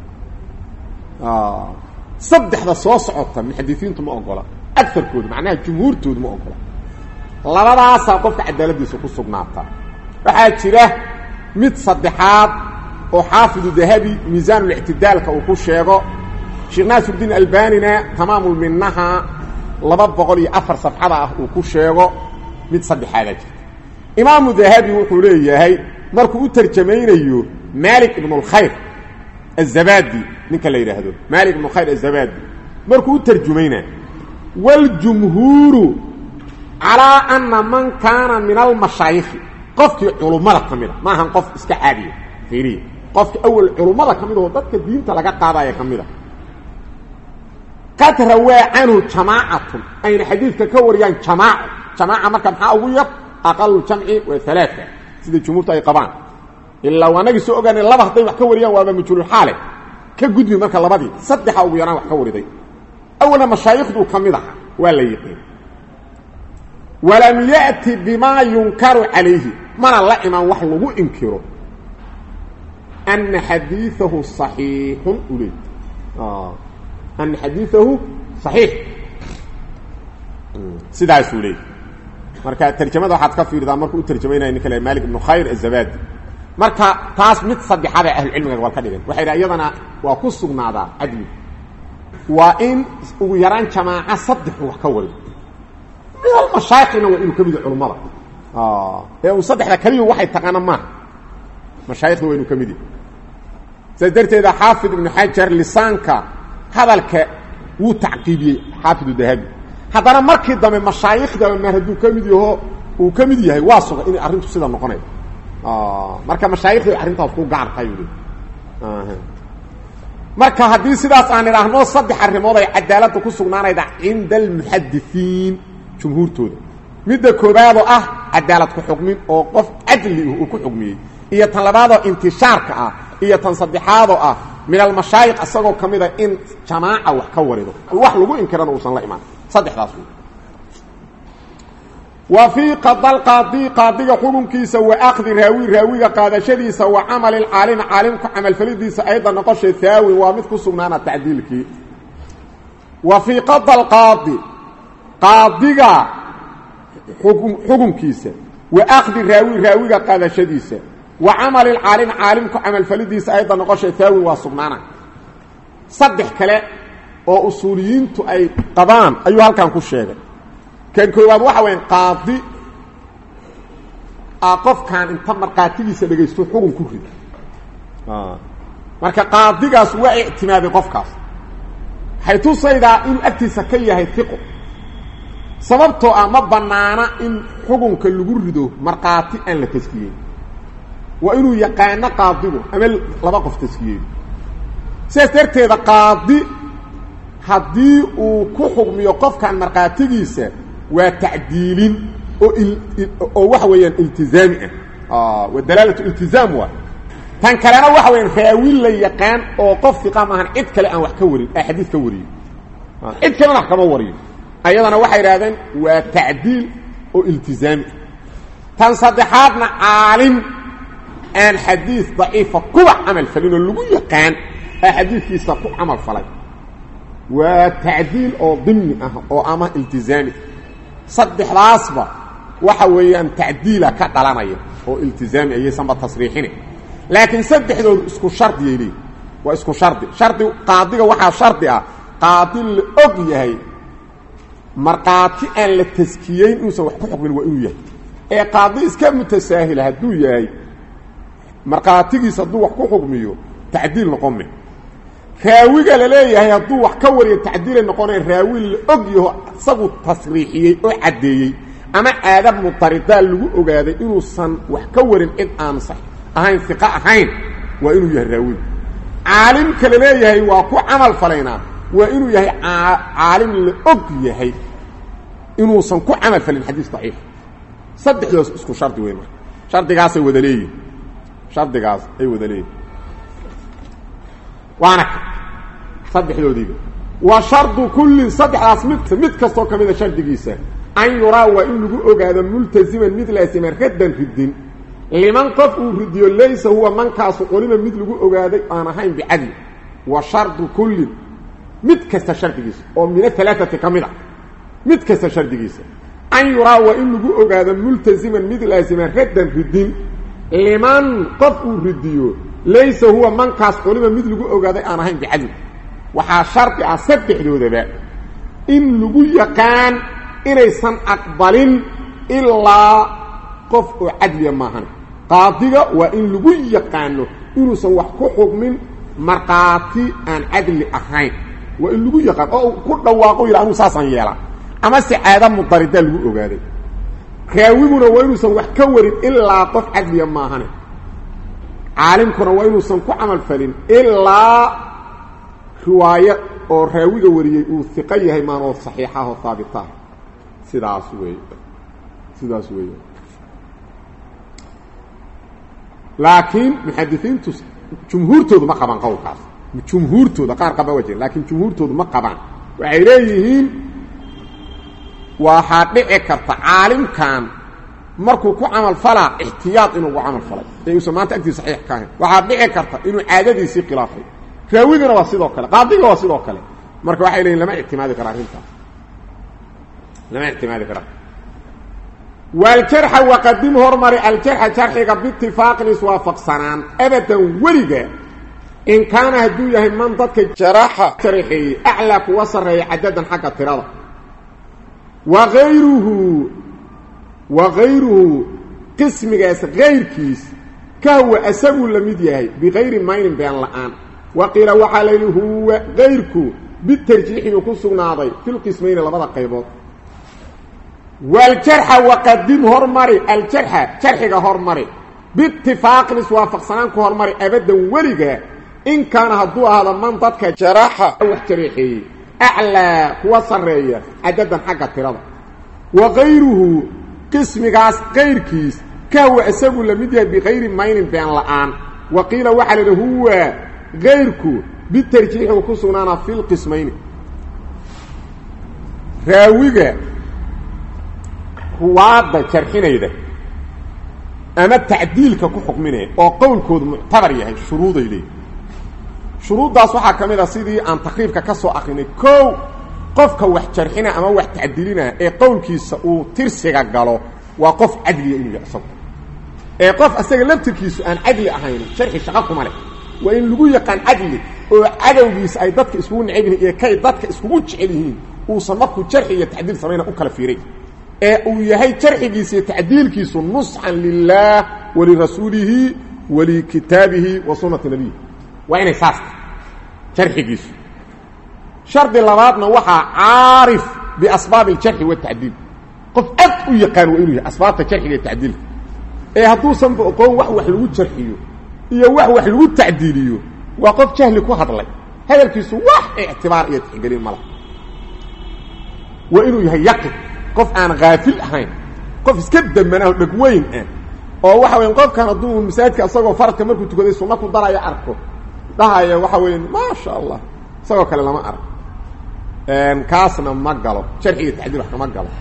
saddexda soo socota muxadisiintu ma ogola agarkooda macnaha jumhuurtoodu ma ogola labadaasaa qofka cadaaladiisa ku sugnaataa waxaa jira mid saddexaad oo xaafidu dahabi miisaanulاctidaalka uu ku sheego sheekh naasirdiin albanina tamaamulminaha laba boqol iyo afar safxada ah uu ku sheego mid saddexaadaa jirta imaamu dahabi wuxuu leeyahay markuu u tarjamaynayo malik ibn اlkhayr azabadi ninka la yidhaahdo malik ibnu khayr azabadi markuu u tarjumayna wاljumhuuru calىa ana man kaana min almashaayikhi qofkii culummada ka mida ma ahan qof iska caadiya fiiriya qofki awel culummada ka mid oo dadka diinta laga qaadaya ka mida qad rawaa canhu jamaacatun ayna xadiidka ka wariyaan jamaaco jamaaca marka maxaa ugu yar aqalu jamci waa alaaثa sida jumhuurtu ay qabaan ilaa waanagii soo ogaanay laba hadday wax ka wariyaan waaba majhuululxaale ka gudbi marka labadii saddexa ugu yaraan wax ka wariday awalna mashaayikhdu ka mid aha waa la yiqiin walam ya'ti bimaa yunkaru calayhi mana la imaan wax lagu inkiro ana xadiiahu صaxiixun ule ana xadiiahu صaxiix sidaasuu leey marka tarjamada waxaad ka fiirdaa markuu u tarjamaynaya ninka le malik ibnu khayr azabadi marka taas mid saddexaad ee ahlucilmiga waa ka dhigan waxay dha iyadana waa ku sugnaadaa cadli waa in ugu yaraan jamaaca saddexu wax ka warido midal mashaayikhina waa inuu ka mid yahy culummada ee uu saddexda keliyu waxay taqaana maaha mashaayikhda waa inuu ka mid yahy saas darteeda xaafid ibnu xajar lisaanka hadalka wuu tacqiibiyey xaafidu dahabi haddana markii dambe mashaayikhda maar hadduu ka mid yaho uu ka mid yahay waa suga inay arrintu sida noqonay marka mashaayikhda arrintaas ku gaartahay uli marka haddii sidaas aan idhaahno saddex arrimood ay cadaaladda ku sugnaanayda cinda almuxadisiin jumhuurtooda midda koobaadoo ah cadaalad ku xukmin oo qof cadli uu ku xukmiyey iyo tan labaadoo intishaarka ah iyo tan saddexaadoo ah min almashaayikh isagoo ka mida in jamaaca wax ka warido wax lagu inkirana uusan la imaan saddexdaas wey wa fii qadalqaadi qaadiga xukunkiisa wa akdi raawi raawiga qaadashadiisa wa camali lcaalimi caalimku camalfalidiisa ayda noqoshay haawin waa mid ku sugnaana tacdiilkii wa fii qadalqaadi qaadiga xukunkiisa wa akdi raawi raawiga qaadashadiisa wa camali lcaalimi caalimku camalfalidiisa ayda noqoshay haawin waa sugnaana saddex kale oo usuuliyiintu ay qabaan ayuu halkan ku sheegay kan koowaad waxa weya qaadi a qofkan inta markhaatigiisa dhegaysto xugun ku rida marka qaadigaas waa ictimaaday qofkaas waxay tusaydaa inuu agtiisa ka yahay iqo sababtoo ah ma bannaana in xugunka lagu rido markhaati aan la taskiyeyn waa inuu yaqaano qaadigu ama laba qof taskiyeey sidaas darteeda qaadi haddii uu ku xugmiyo qofkan markhaatigiisa waa tacdiilin oo oo waxa weeyaan iltizaami ah waa dalaalatu iltizaam waa tan kalena waxa weyaan raawin la yaqaan oo qof iqa maahan cid kale aan wax ka warin aa xadiis ka wariyo cid kalena wax kama wariyo ayadana waxay idhahdeen waa tacdiil oo iltizaami ah tan saddexaadna caalim aan xadiis daciifa kuwa camal falin oo lagu yaqaan aa xadiidkiisa ku camal falay waa tacdiil oo dimni ah oo ama iltizaami saddexdaasba waxa weeyaan tacdiila ka dhalanaya oo iltizaami ayaysanba tasriixine laakiin saddexdoodu isku shardiyay leeyihin waa isku shardi shardi qaadiga waxaa shardi ah qaadi la og yahay markhaati aan la taskiyeyn inuusan wax ku xukmin waa inuu yahay ee qaadi iska mutasaahila hadduu yahay markhaatigiisa hadduu wax ku xukmiyo tacdiil noqon me raawiga la leeyahay hadduu wax ka wariyo tacdiilay noqonaya raawi la og yaho isagu tasriixiyey oo caddeeyey ama aadab mutaridaa lagu ogaaday inuusan wax ka warin cid aan sax ahayn iqa ahayn waa inuu yahay raawigu caalimka la leeyahay waa ku camal falaynaa waa inuu yahay caalim la og yahay inuusan ku camal falin xadiis daciif saddexdoos isku shardi wey marka shardigaasay wada leeyihin shardigaas ay wada leeyihin waana saddexdoodiiba wa shardu kullin saddexdaas mid mid kastoo ka mida shardigiisa an yuraa waa in lagu ogaado multaziman mid laasiman raddan ridin liman qof uu ridiyo laysa huwa mankaasu qolima mid lagu ogaaday aan ahayn bicadli wa shardu kullin mid kasta shardigiisa oo min ahalaaati ka mid a mid kasta shardigiisa an yuraa waa in lagu ogaado multaziman mid laasiman raddan ridin liman qof uu ridiyo laysa huwa mankaas culima mid lagu ogaaday aan ahayn bicadli waxaa shardi ah saddexdoodaba in lagu yaqaan inaysan aqbalin ilaa qof oo cadliya maahan qaadiga waa in lagu yaqaano inuusan wax ku xugmin markhaati aan cadli ahayn waa in lagu yaqaan oo ku dhawaaqo yidha anuu saasaan yeelaa ama si caada mudaridaa lagu ogaaday raawiguna waa inuusan wax ka warin ilaa qof cadliya maahane caalimkuna waa inuusan ku camal falin ilaa riwaayo oo raawiga wariyey uu iqo yahay maan oo saxiixah oo haabitah sidaas wey sidaas wey laakiin muxadisiintu jumhuurtoodu ma qabaan qowlkaas jumhuurtooda qaar qaba waa jira laakiin jumhuurtoodu ma qabaan waxay leeyihiin waxaa dhici karta caalimkan markuu ku camal falaa ixtiyaad inuu ugu camal falay ee uusan maanta agtiisa saxiix ka ahayn waxaa dhici karta inuu caadadiisii khilaafay raawigana waa sidoo kale qaadiga waa sidoo kale marka waxay leeyihin lama ictimaadi kara arrintaas lama ictimaadi kara waljarxa waqadim hormari aljarxa jarxiga biitifaaqin iswaafaqsanaan abadan weliga in kaana hadduu yahay man dadka jaraxa jarxeeyey aclaa kuwa sarreeya cadadan xagga tirada waayruhu wakayruhu qismigaas kayrkiis kahwa asaguu la mid yahay bikayri maynin been la'aan wa qiila waxaa layidhi huwa kayrku bitarjiixi buu ku sugnaaday filqismayni labada qaybood waljarxa waqadim hormari aljarxa jarxiga hormari biitifaaqin iswaafaqsanaan ku hormari abadan weliga in kaana hadduu ahaado man dadka jaraxa wax jareexeeyey aclaa kuwa sarreeya cadadan xagga tirada wa kayruhu qismigaas kayrkiis kahwa isagu la mid yahay bikayri maynin been la'aan wa qiila waxaa laidhi huwa kayrku bitarjiixi uu ku sugnaanaa fi lqismayni raawiga ruwaadda jarxinayda ama tacdiilka ku xukminaya oo qowlkoodu muctabar yahay shuruuday leeyihi shuruuddaas waxaa ka mid a sidii aan takriibka ka soo akrinay kow qofka wax jarxina ama wax tacdiilina ee qowlkiisa uu tirsiga galo waa qof cadliya inuu yahay isagu ee qof asaga laftirkiisu aan cadli ahayn sharxi shaqo kuma leh waa in lagu yaqaan cadli oo cadowgiisa ay dadka iskugu necab yihiin iyo kay dadka iskugu jecel yihiin uusan markuu jarxi iyo tacdiil samayna u kala fiiray ee uu yahay jarxigiisa iyo tacdiilkiisu nusxan lilaah walirasuulihi walikitaabihi wa sunnati nabiyi waa inay saasta jarxigiisu shardi labaadna waxaa caarif biasbaabi aljarxi watacdiil qof aad u yaqaan waa inuu yahay asbaabta jarxiga iyo tacdiilka ee hadduusanba oqoon wax wax lagu jarxiyo iyo wax wax lagu tacdiiliyo waa qof jahli ku hadlay hadalkiisu wax ictibaar iyo tixgelin mala waa inuu yahay yaqin qof aan haafil ahayn qof iska damanaho dhegweyn ah oo waxa weya qofkan hadduu masaajidka isagoo faradka markuu tukaday sunno ku daraya arko dhahaya waxa weya maasha allah isagoo kale lama arag kaasna ma galo jarxi iyo tacdiil wax kama galo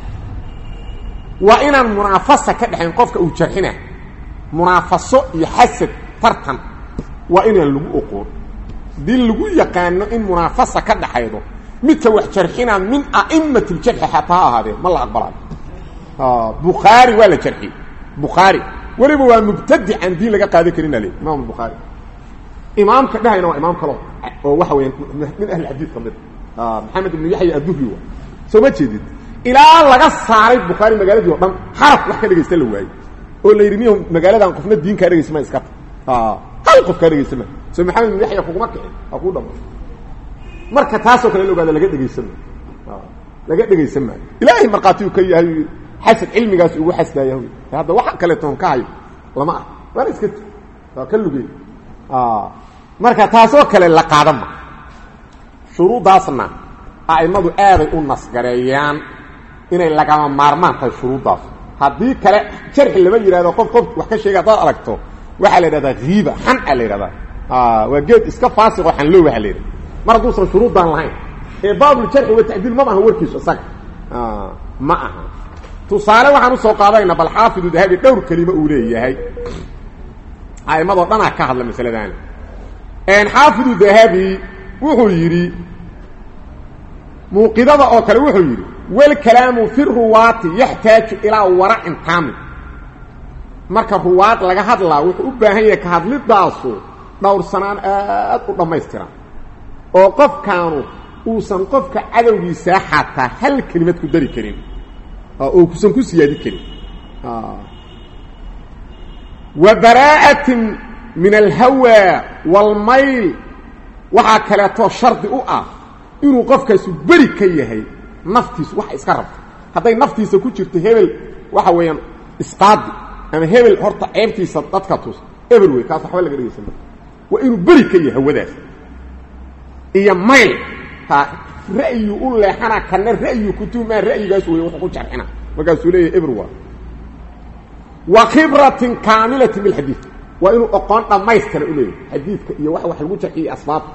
waa inaan munaafasa ka dhexayn qofka uu jarxina munaafaso iyo xasad tartan waa inaan lagu oqoon hadii lagu yaqaano in munaafasa ka dhaxaydo midka wax jarxina min a'imat ljarxi xataa ha ahaadee ma la aqbalayo bukhaari waa la jarxi bukhaari weliba waa mubtadic aan diin laga qaadan karin ale imaam bukhaari imaamka dhahayna waa imaam kalo oo waxa weya min ahli xadiid ka mid maxamed ibnu yaxya adduhri wa soo ma jeedid ilaa laga saaray bukhaari magaaladii o dhan xaraf wax ka dhegaysta la waayey oo la yidhi niyo magaaladan qofna diin kaa dhegaysa ma iska ta hal qof kaa dhegaysa ma so maxamed ibnu yaxya kuguma kicin waa kuu dhama marka taasoo kale la ogaada laga dhegaysan maayo laga dhegaysan maayo ilaahay markhaati uu ka yahay xasad cilmigaas ugu xasdaaya hadda waxa kaleetoon ka hayo lama ah waana iska t waa ka lugey marka taasoo kale la qaadan ma shuruuddaasna a'immadu aaday u nasgareeyaan inay lagama maarmaan tahay shuruuddaas haddii kale jarxi lama yidhahdo qof qof wax ka sheega haddaad aragto waxaa la yidhahdaa hiiba xan a la yidhahdaa waa geed iska faasiqoo xanloow waxa la yidhahda mar hadduusan shuruuddaan lahayn ee baabuljarxi wa tacdiil mama aha warkiisu isaga ma aha tusaale waxaan usoo qaadayna bal xaafidu dahabi dhowr kelimo uu leeyahay a'immadoo dhanaa ka hadla masaladaani xaafidu dahabi wuxuu yidhi muuqidada oo kale wuxuu yidhi walkalaamu fi ruwaati yaxtaaju ilaa waracin taamil marka ruwaad laga hadlaa wuxuu u baahan yahay ka hadlidaasu dhowrsanaan aad u dhammaystiran oo qofkaanu uusan qofka cadowgiisaa xataa hal kelimad ku dari karin oo kusan ku siyaadi karin wa baraa'atin min alhawa waalmayl waxaa kaleetoo shardi u ah inuu qofkaasu beri ka yahay naftiisu waxa iska rabta hadday naftiisa ku jirto hebel waxa weeyaan isqaadi ama hebel horta ceebtiisa dadka tus ebel wey kaas waxba laga dhegaysan waa inuu beri ka yahay hawadaas iyo mayl ha ra'yu u leexana kana ra'yu kutumaa ra'yigaas wey wuxuu ku jarxina markaasuu leeyahay ebr waa wa khibratin kaamilatin bilxadiid waa inuu oqoon dhammaystira u leeyahay xadiidka iyo wax wax lagu jarxiyay asbaabta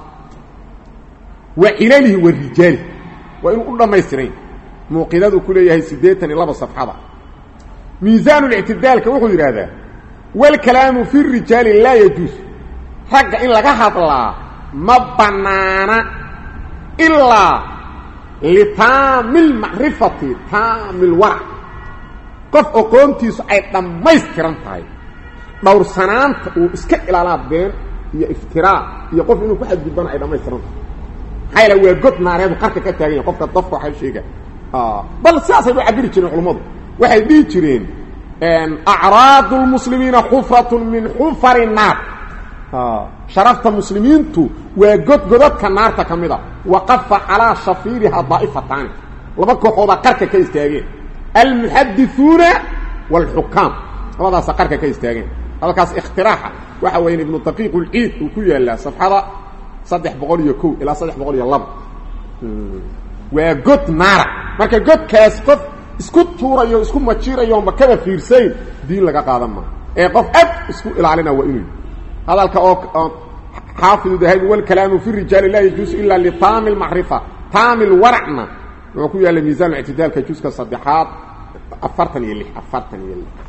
wa cilalihi wa rijaalihi waa inuu u dhammaystiray muuqidadu ku leeyahay siddeetan iyo laba safxada miisaanulictidaalka wuxuu yidhaahdaa walkalaamu fi rijaali laa yajuus ragga in laga hadlaa ma bannaana ilaa litaami lmacrifati taami lwarac qof oqoontiisu ay dhammaystiran tahay dhowrsanaanta uu iska ilaalaa been iyo iftiraa iyo qof inuu ku xadgudbana ay dhammaystiran tahay maxaa yaele waa god naareedu qarka ka taagan yahay qofka dafka waxay sheega bal sidaasay u cabiri jireen culummadu waxay dhihi jireen acraadu lmuslimiina xufratun min xufari naar sharafta muslimiintu waa godgodadka naarta ka mid a waqafa calaa shafiiriha daa'ifataani laba kooxoodaa qarka ka istaageen almuxadithuuna waalxukaam labadaasa qarka ka istaageen hadalkaas ikhtiraaxa waxa weya ibnu daqiiq ulciid uu ku yaalaa safxada saddex boqol iyo kow ilaa saddex boqol iyo laba waa god naara marka godkaas qof isku tuurayo isku majiirayo makada fiirsayn diin laga qaadan maa ee qof ad isku ilaalina waa inuu hadalka oo xaafidu dahabi walkalaamu fi rijaali laa yajuusu ila litaami lmacrifa taami lwaracna wuxuu ku yaalla miisaan ictidaalka juska saddexaad afartan iyo lix afartan iyo lix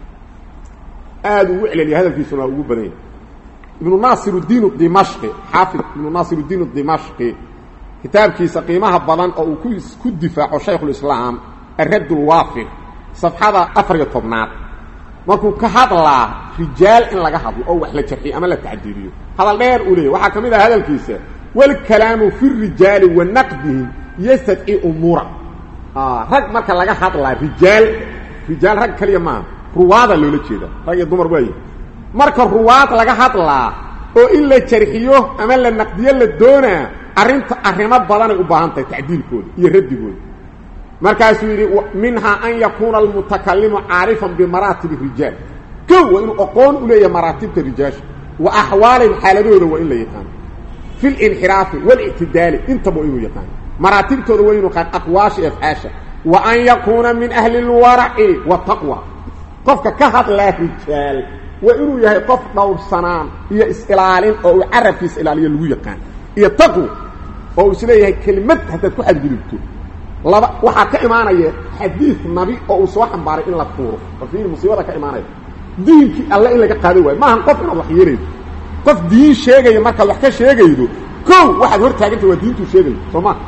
aada ugu celeliya hadalkiisuna waa ugu badan yahay ibnu naasir udiin dimashqi xaafid ibnu naasir udiin dimashqi kitaabkiisa qiimaha badan oo uu ku ku difaaco shaykhulislaam aradd lwaafir safxada afar iyo tobnaad markuu ka hadlaa rijaal in laga hadlo oo wax la jarxiyo ama la tacdiiliyo hadal dheer uu leeyahy waxaa ka mid ah hadalkiisa wاlkalaamu fi الrijaali wa naqdihim yastadci umuura rag marka laga hadlaa rijaal rijaal rag kaliya maaha ruwaada loola jeeda rag iyo dumar waaye marka ruwaad laga hadlaa oo in la jarxiyo ama la naqdiyo la doonaa arrinta arrimo badanay u baahan tahay tacdiilkooda iyo raddigooda markaasuu yidhi minhaa an yakuuna almutakalimu caarifan bimaraatib rijaal kow waa inuu aqoon u leeyahay maraatibta rijaasha wa axwaalihim xaaladooda waa in la yaqaano fi linxiraafi walictidaali intaba waa inuu yaqaano maraatibtooda waa inuu qaan aqwaasha afcaasha wa an yakuuna min ahli اlwaraci wataqwa qofka ka hadlaa rijaal waa inuu yahay qof dhowrsanaan iyo is-ilaalin oo uu carabkiisa ilaaliyo lagu yaqaan iyo taqwa oo uu isleeyahay kelimad haddaad ku xadgudubto laba waxaa ka imaanaya xadiid nabi oo uu soo xambaaray in la tuuro warfiiri musiibada ka imaanaya diinkii alle in laga qaado waayo maahan qof inaad wax yeelaydo qof diin sheegaya markaad wax ka sheegaydo kow waxaad hor taaganta waa diintuu sheegayo soo ma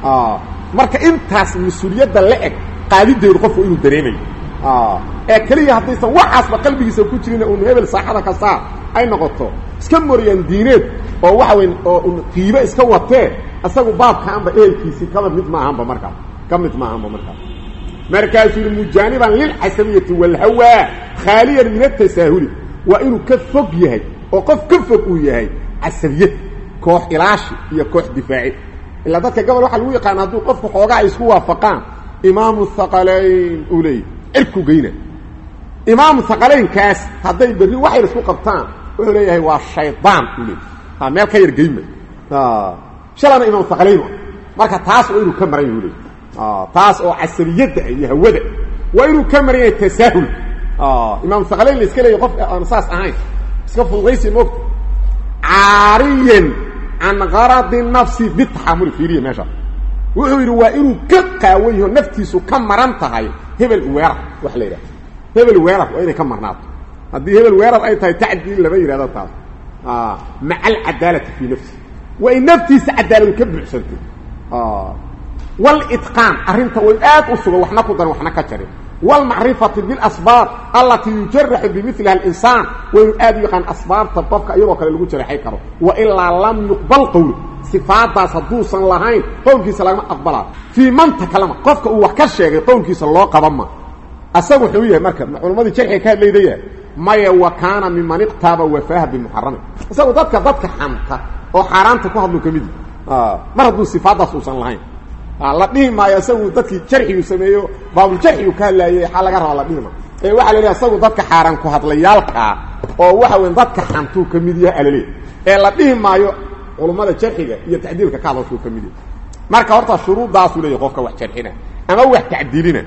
marka intaas mas-uuliyadda la eg qaadideedu qofku inuu dareemayo ee keliya haddaysan waxaasba qalbigiisa ku jirin un hebel saaxada ka saar ay noqoto iska moriyaan diineed oo waxa wey oo un qiibo iska watee isagu baabkaanba ehelkiisii kaba mid maahanba markaas ka mid maahanba markaas markaasuu yihi mujaaniban lilcasabiyati wاlhawaa khaaliyan min atasaahuli waa inuu ka fog yahay oo qof ka fog uu yahay casabiyad koox ilaashi iyo koox difaaci ilaa dadka gobol waxaa lagu yaqaana hadduu qofku xoogaa ay isku waafaqaan imaamu haqalayn uu leeyahy cirku geyna imaamu haqalaynkaas hadday berri waxayr isku qabtaan wuxuu leeyahay waa shaydaan uu leeyahy ha meel ka yar geyma shalana imaam haqalayn marka taas waa inuu ka maran yahu leeyahy taas oo casabiyadda iyo hawada waa inuu ka maran yahay tasaahul imaam haqalayn la iska leeyahy qof aan saas ahayn iska fududaysi moogta caariyan can garadi nafsi bitaxaamuli fiiriya meesha wuxuu yidhi waa inuu ka qaawan yaho naftiisu ka maran tahay hebel weerar wax la yidhaha hebel weerar waa inay ka marnaato haddii hebel weerar ay tahay tacdiil lama yidhahdo taas maca alcadaalati fii nafsi waa in naftiisa cadaaladu ka buuxsantay walitqaan arrinta way aad u sugan waxna ku daran waxna ka jarin wاlmacrifati biاlasbaab alatii yujaraxu bimiliha اlinsaan waa inuu aad u yaqaan asbaabta qofka iyadoo kale lagu jaraxay karo wailaa lam yuqbal qowl sifaadaas hadduusan lahayn qowlkiisa lagama aqbalaa fii man takalama qofka uu wax ka sheegay qowlkiisa loo qaban ma asaga wuxuu yahay marka culammadii jarxiga ka hadlaydaya maya wa kaana miman iqtaaba wafaaha bimuxarami isagu dadka dadka xanta oo xaaraanta ku hadlu ka mid mar hadduu sifaadaas uusan lahayn la dhihi maayo isagu dadkii jarxigu sameeyo baabuljarxigu ka hadlaayay waxaa laga rabaa la dhihi maayo ee waxaa la leeyahay isagu dadka xaaraan ku hadlayaalkaa oo waxa weyn dadka xantuu ka mid yahay alale ee la dhihi maayo culummada jarxiga iyo tacdiilka ka hadashuu ka mid yahay marka horta shuruuddaasuu leeyahy qofka wax jarxina ama wax tacdiilina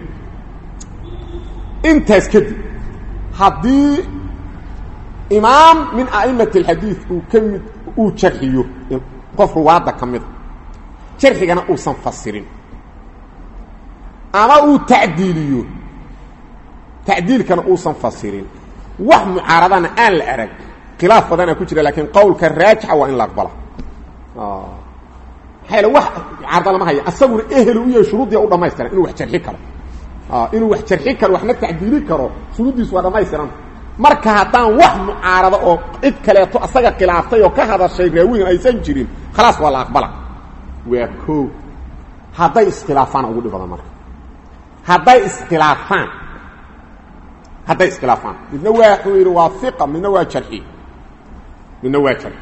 intaas kadib haddii imaam min a'imati alxadiid uu ka mid uu jarxiyo qof ruwaadda ka mida jarxigana uusan fasirin ama uu tacdiiliyo tacdiilkana uusan fasirin wax mucaaradana aan la arag khilaaf badanaa ku jira laakiin qowlka raajixa waa in la aqbala maxaa wax mucaarada lama haya asaguna ehelu u yahay shuruuddiia u dhamaystiran inuu wax jarxi karo inuu wax jarxi karo waxna tacdiili karo shuruuddiisu waa dhamaystiran marka haddaan wax mucaarado oo cid kaleeto asaga khilaaftay oo ka hadashay raawigan aysan jirin khalaas waa la aqbala waa koo hadday iskhilaafaan ugu dhib badan marka hadday iskhilaafaan hadday iskhilaafaan midna waa wuxuu yidhi waa iqa midna waa jarxi midna waa jarxi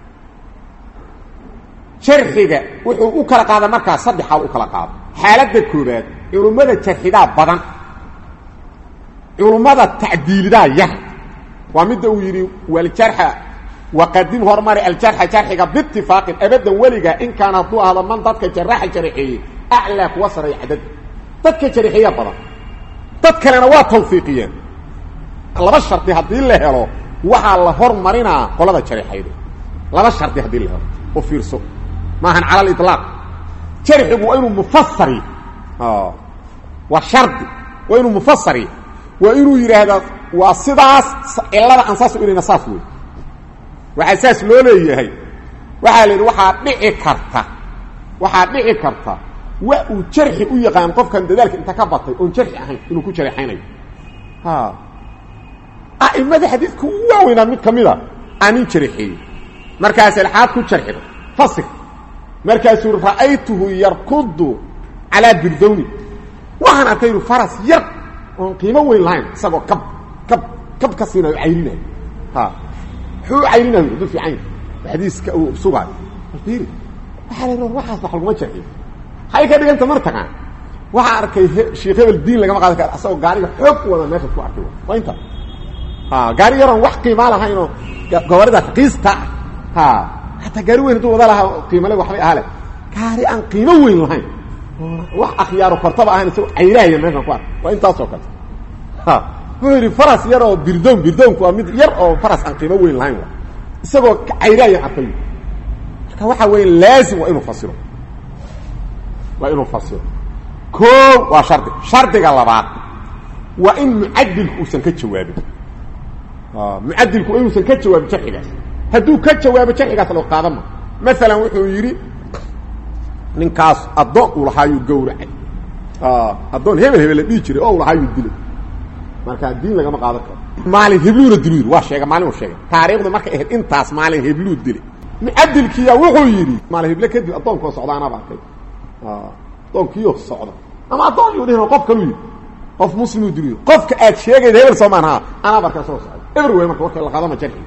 jarxiga wuxuu u kala qaada markaa saddex xaal u kala qaado xaaladda koobaad culummada jarxidaa badan culummada tacdiilidaa yar waa midda uu yidhi waljarxa waqadim hormari aljarxa jarxiga biitifaaqin abadan weliga in kaana hadduu ahdo man dadka jaraaxa jaraxeeyey aclaa kuwa sareeya cadad dadka jaraxeeya badan dad kalena waa tawfiiqiyeen laba shardi haddii la helo waxaa la hormarinaa qolada jaraxayda laba shardi haddii la helo u fiirso maahan cala aliطlaaq jarxigu waa inuu mufasari waa shardi waa inuu mufasari waa inuu yidhaahdaa waa sidaas cilada aan saas u ilayna saas wey waxaa saas loo leeyahay waxaa la yidhi waxaa dhici karta waxaa dhici karta wa uu jarxi u yaqaan qofkan dadaalka inta ka batay oon jarxi ahayn inuu ku jareexaynayo a'imada xadiidka u waaweynaa mid ka mida anin jarixeeyey markaas alxaad ku jarxida fasir markaasuu ra'aytuhu yarkudu calaa birdowni waxaan arkay inu faras yar oon qiimo weyn lahayn isagoo kab kab kab ka siinayo cayrinayo ha muxuu u cayrinayo hadduu fiican yahay xadiiska uu sugaayo ir waxaa la waxaas wax laguma jarxiyo hay ka dhiganta mar taqaan waxaa arkay sheekh hebel diin lagama qaadan karo asagoo gaariga xoog wada meesha ku arkay waa inta ha gaari yaroon wax qiimaa lahaynoo gobolida raqiista ha hataa gaari weyn hadduu wada lahaa qiimale waxbay ahale gaari aan qiimo weyn lahayn wax akhyaaro kortaba ahayn isagoo cayrahaya meeshan ku ark waa intaasoo kale ha wuxuu yidhi faras yar oo birdoon birdoonku waa mid yar oo faras aan qiimo weyn lahayn wa isagoo cayrahaya arkay marka waxaa weya laazim waa inuu fasiro waa inuu fasiro ko waa shardi shardiga labaad waa in mucadilku uusan ka jawaabin mucadilku waa inuusan ka jawaabin jarxigaas hadduu ka jawaabo jarxigaas loo qaadama maalan wuxuu yidhi ninkaas addoon uu lahaayuu gawracay addoon hebel hebel la dhihi jiray oo u lahaayuu dilay marka diin lagama qaadan karo maalin hebluuna dilu yidhi waa sheega maalin uu sheegay taariikhdu markay ahayd intaas maalin hebluu dilay mucadilkiya wuxuu yidhi maalin heble kadib addoonkoo socda anaaba arkay addoonkiyo socda ama addoon yuu dhihin qof kaluu yidhi qof muslimuu diliyo qofka aad sheegayda hebel soomaan ha anaaba arkaa soo socda eber wey marka warka la qaadama jarxi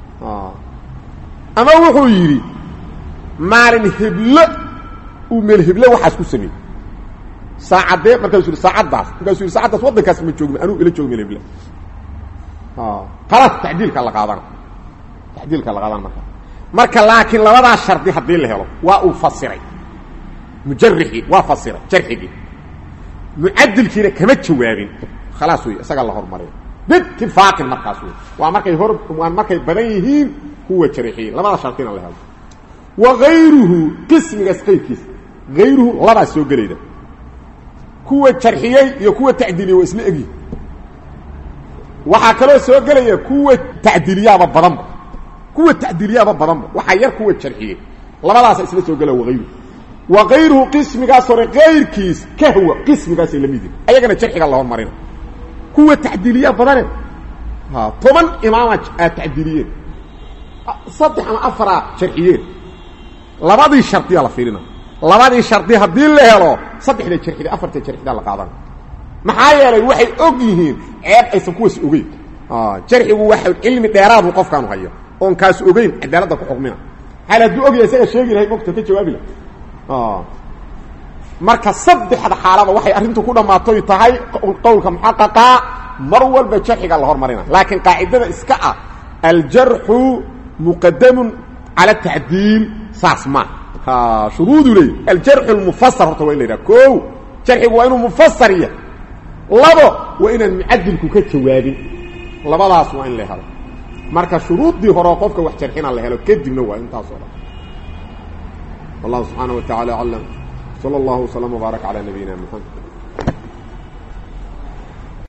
ama wuxuu yidhi maalin heblo uu meel heblo waxaas ku sameeyey saacadee markaasuu yidhi saacaddaas markaasuu yidhi saacaddaas waddankaas ma joogin anuu ila joogo meel heblo khalaas tacdiilka la qaadana tacdiilka la qaadana marka marka laakiin labadaas shardi haddii la helo waa uu fasiray mujarixii waa fasiray jarxigii mucadilkiina kama jawaabin khalaas wey isagaa la hormariya biitifaaqin markaas wey waa markay hor waa markay badan yihiin kuwa jarixiyey labada shardina la helo wa gayruhu qismigaas qayrkiisa hayruhu labaa soo gelayda kuwa jarxiyey iyo kuwa tacdiiliyey waa isla egyihin waxaa kaloo soo gelaya kuwa tacdiiliyaaba badanba kuwa tacdiiliyaaba badanba waxaa yar kuwa jarxiyey labadaasa isla soo gelaya waayruhu wa kayruhu qismigaas hore kayrkiis kahwa qismigaasay la mid yihin ayagana jarxiga la hormarina kuwa tacdiiliya badane ha toban imaama aad tacdiiliyeen saddex ama afaraa jarxiyeen labadii shardiya la fiirina labadii shardi haddii la helo saddexda jarxida afarta jarxida la qaadana maxaa yeelay waxay og yihiin ceeb aysan kuwaas ogeyn jarxigu waxa cilmi dheeraadu qofkaanu hayo oon kaas ogeyn cadaaladda ku xukmina hal hadduu ogyahay isaga sheegi lahay mogta ka jawaabi laha marka saddexda xaalaba waxay arrintu ku dhammaatoy tahay qowlka muxaqaqa mar walba jarxiga la hormarina laakiin qaacidada iska ah aljarxu muqadamun cala tacdiil saas ma shuruudu leey aljarxu lmufasar horta waa in la yidhaha ko jarxigu waa inuu mufasar yahay labo waa inaan mucadilku ka jawaabin labadaas waa in la helo marka shuruuddii horeo qofka wax jarxina la helo kadibna waa intaasoo dhan wallahu subxaana wa tacala aclam slى اllah وsلم وbaaرك عlى نabiyina mحamed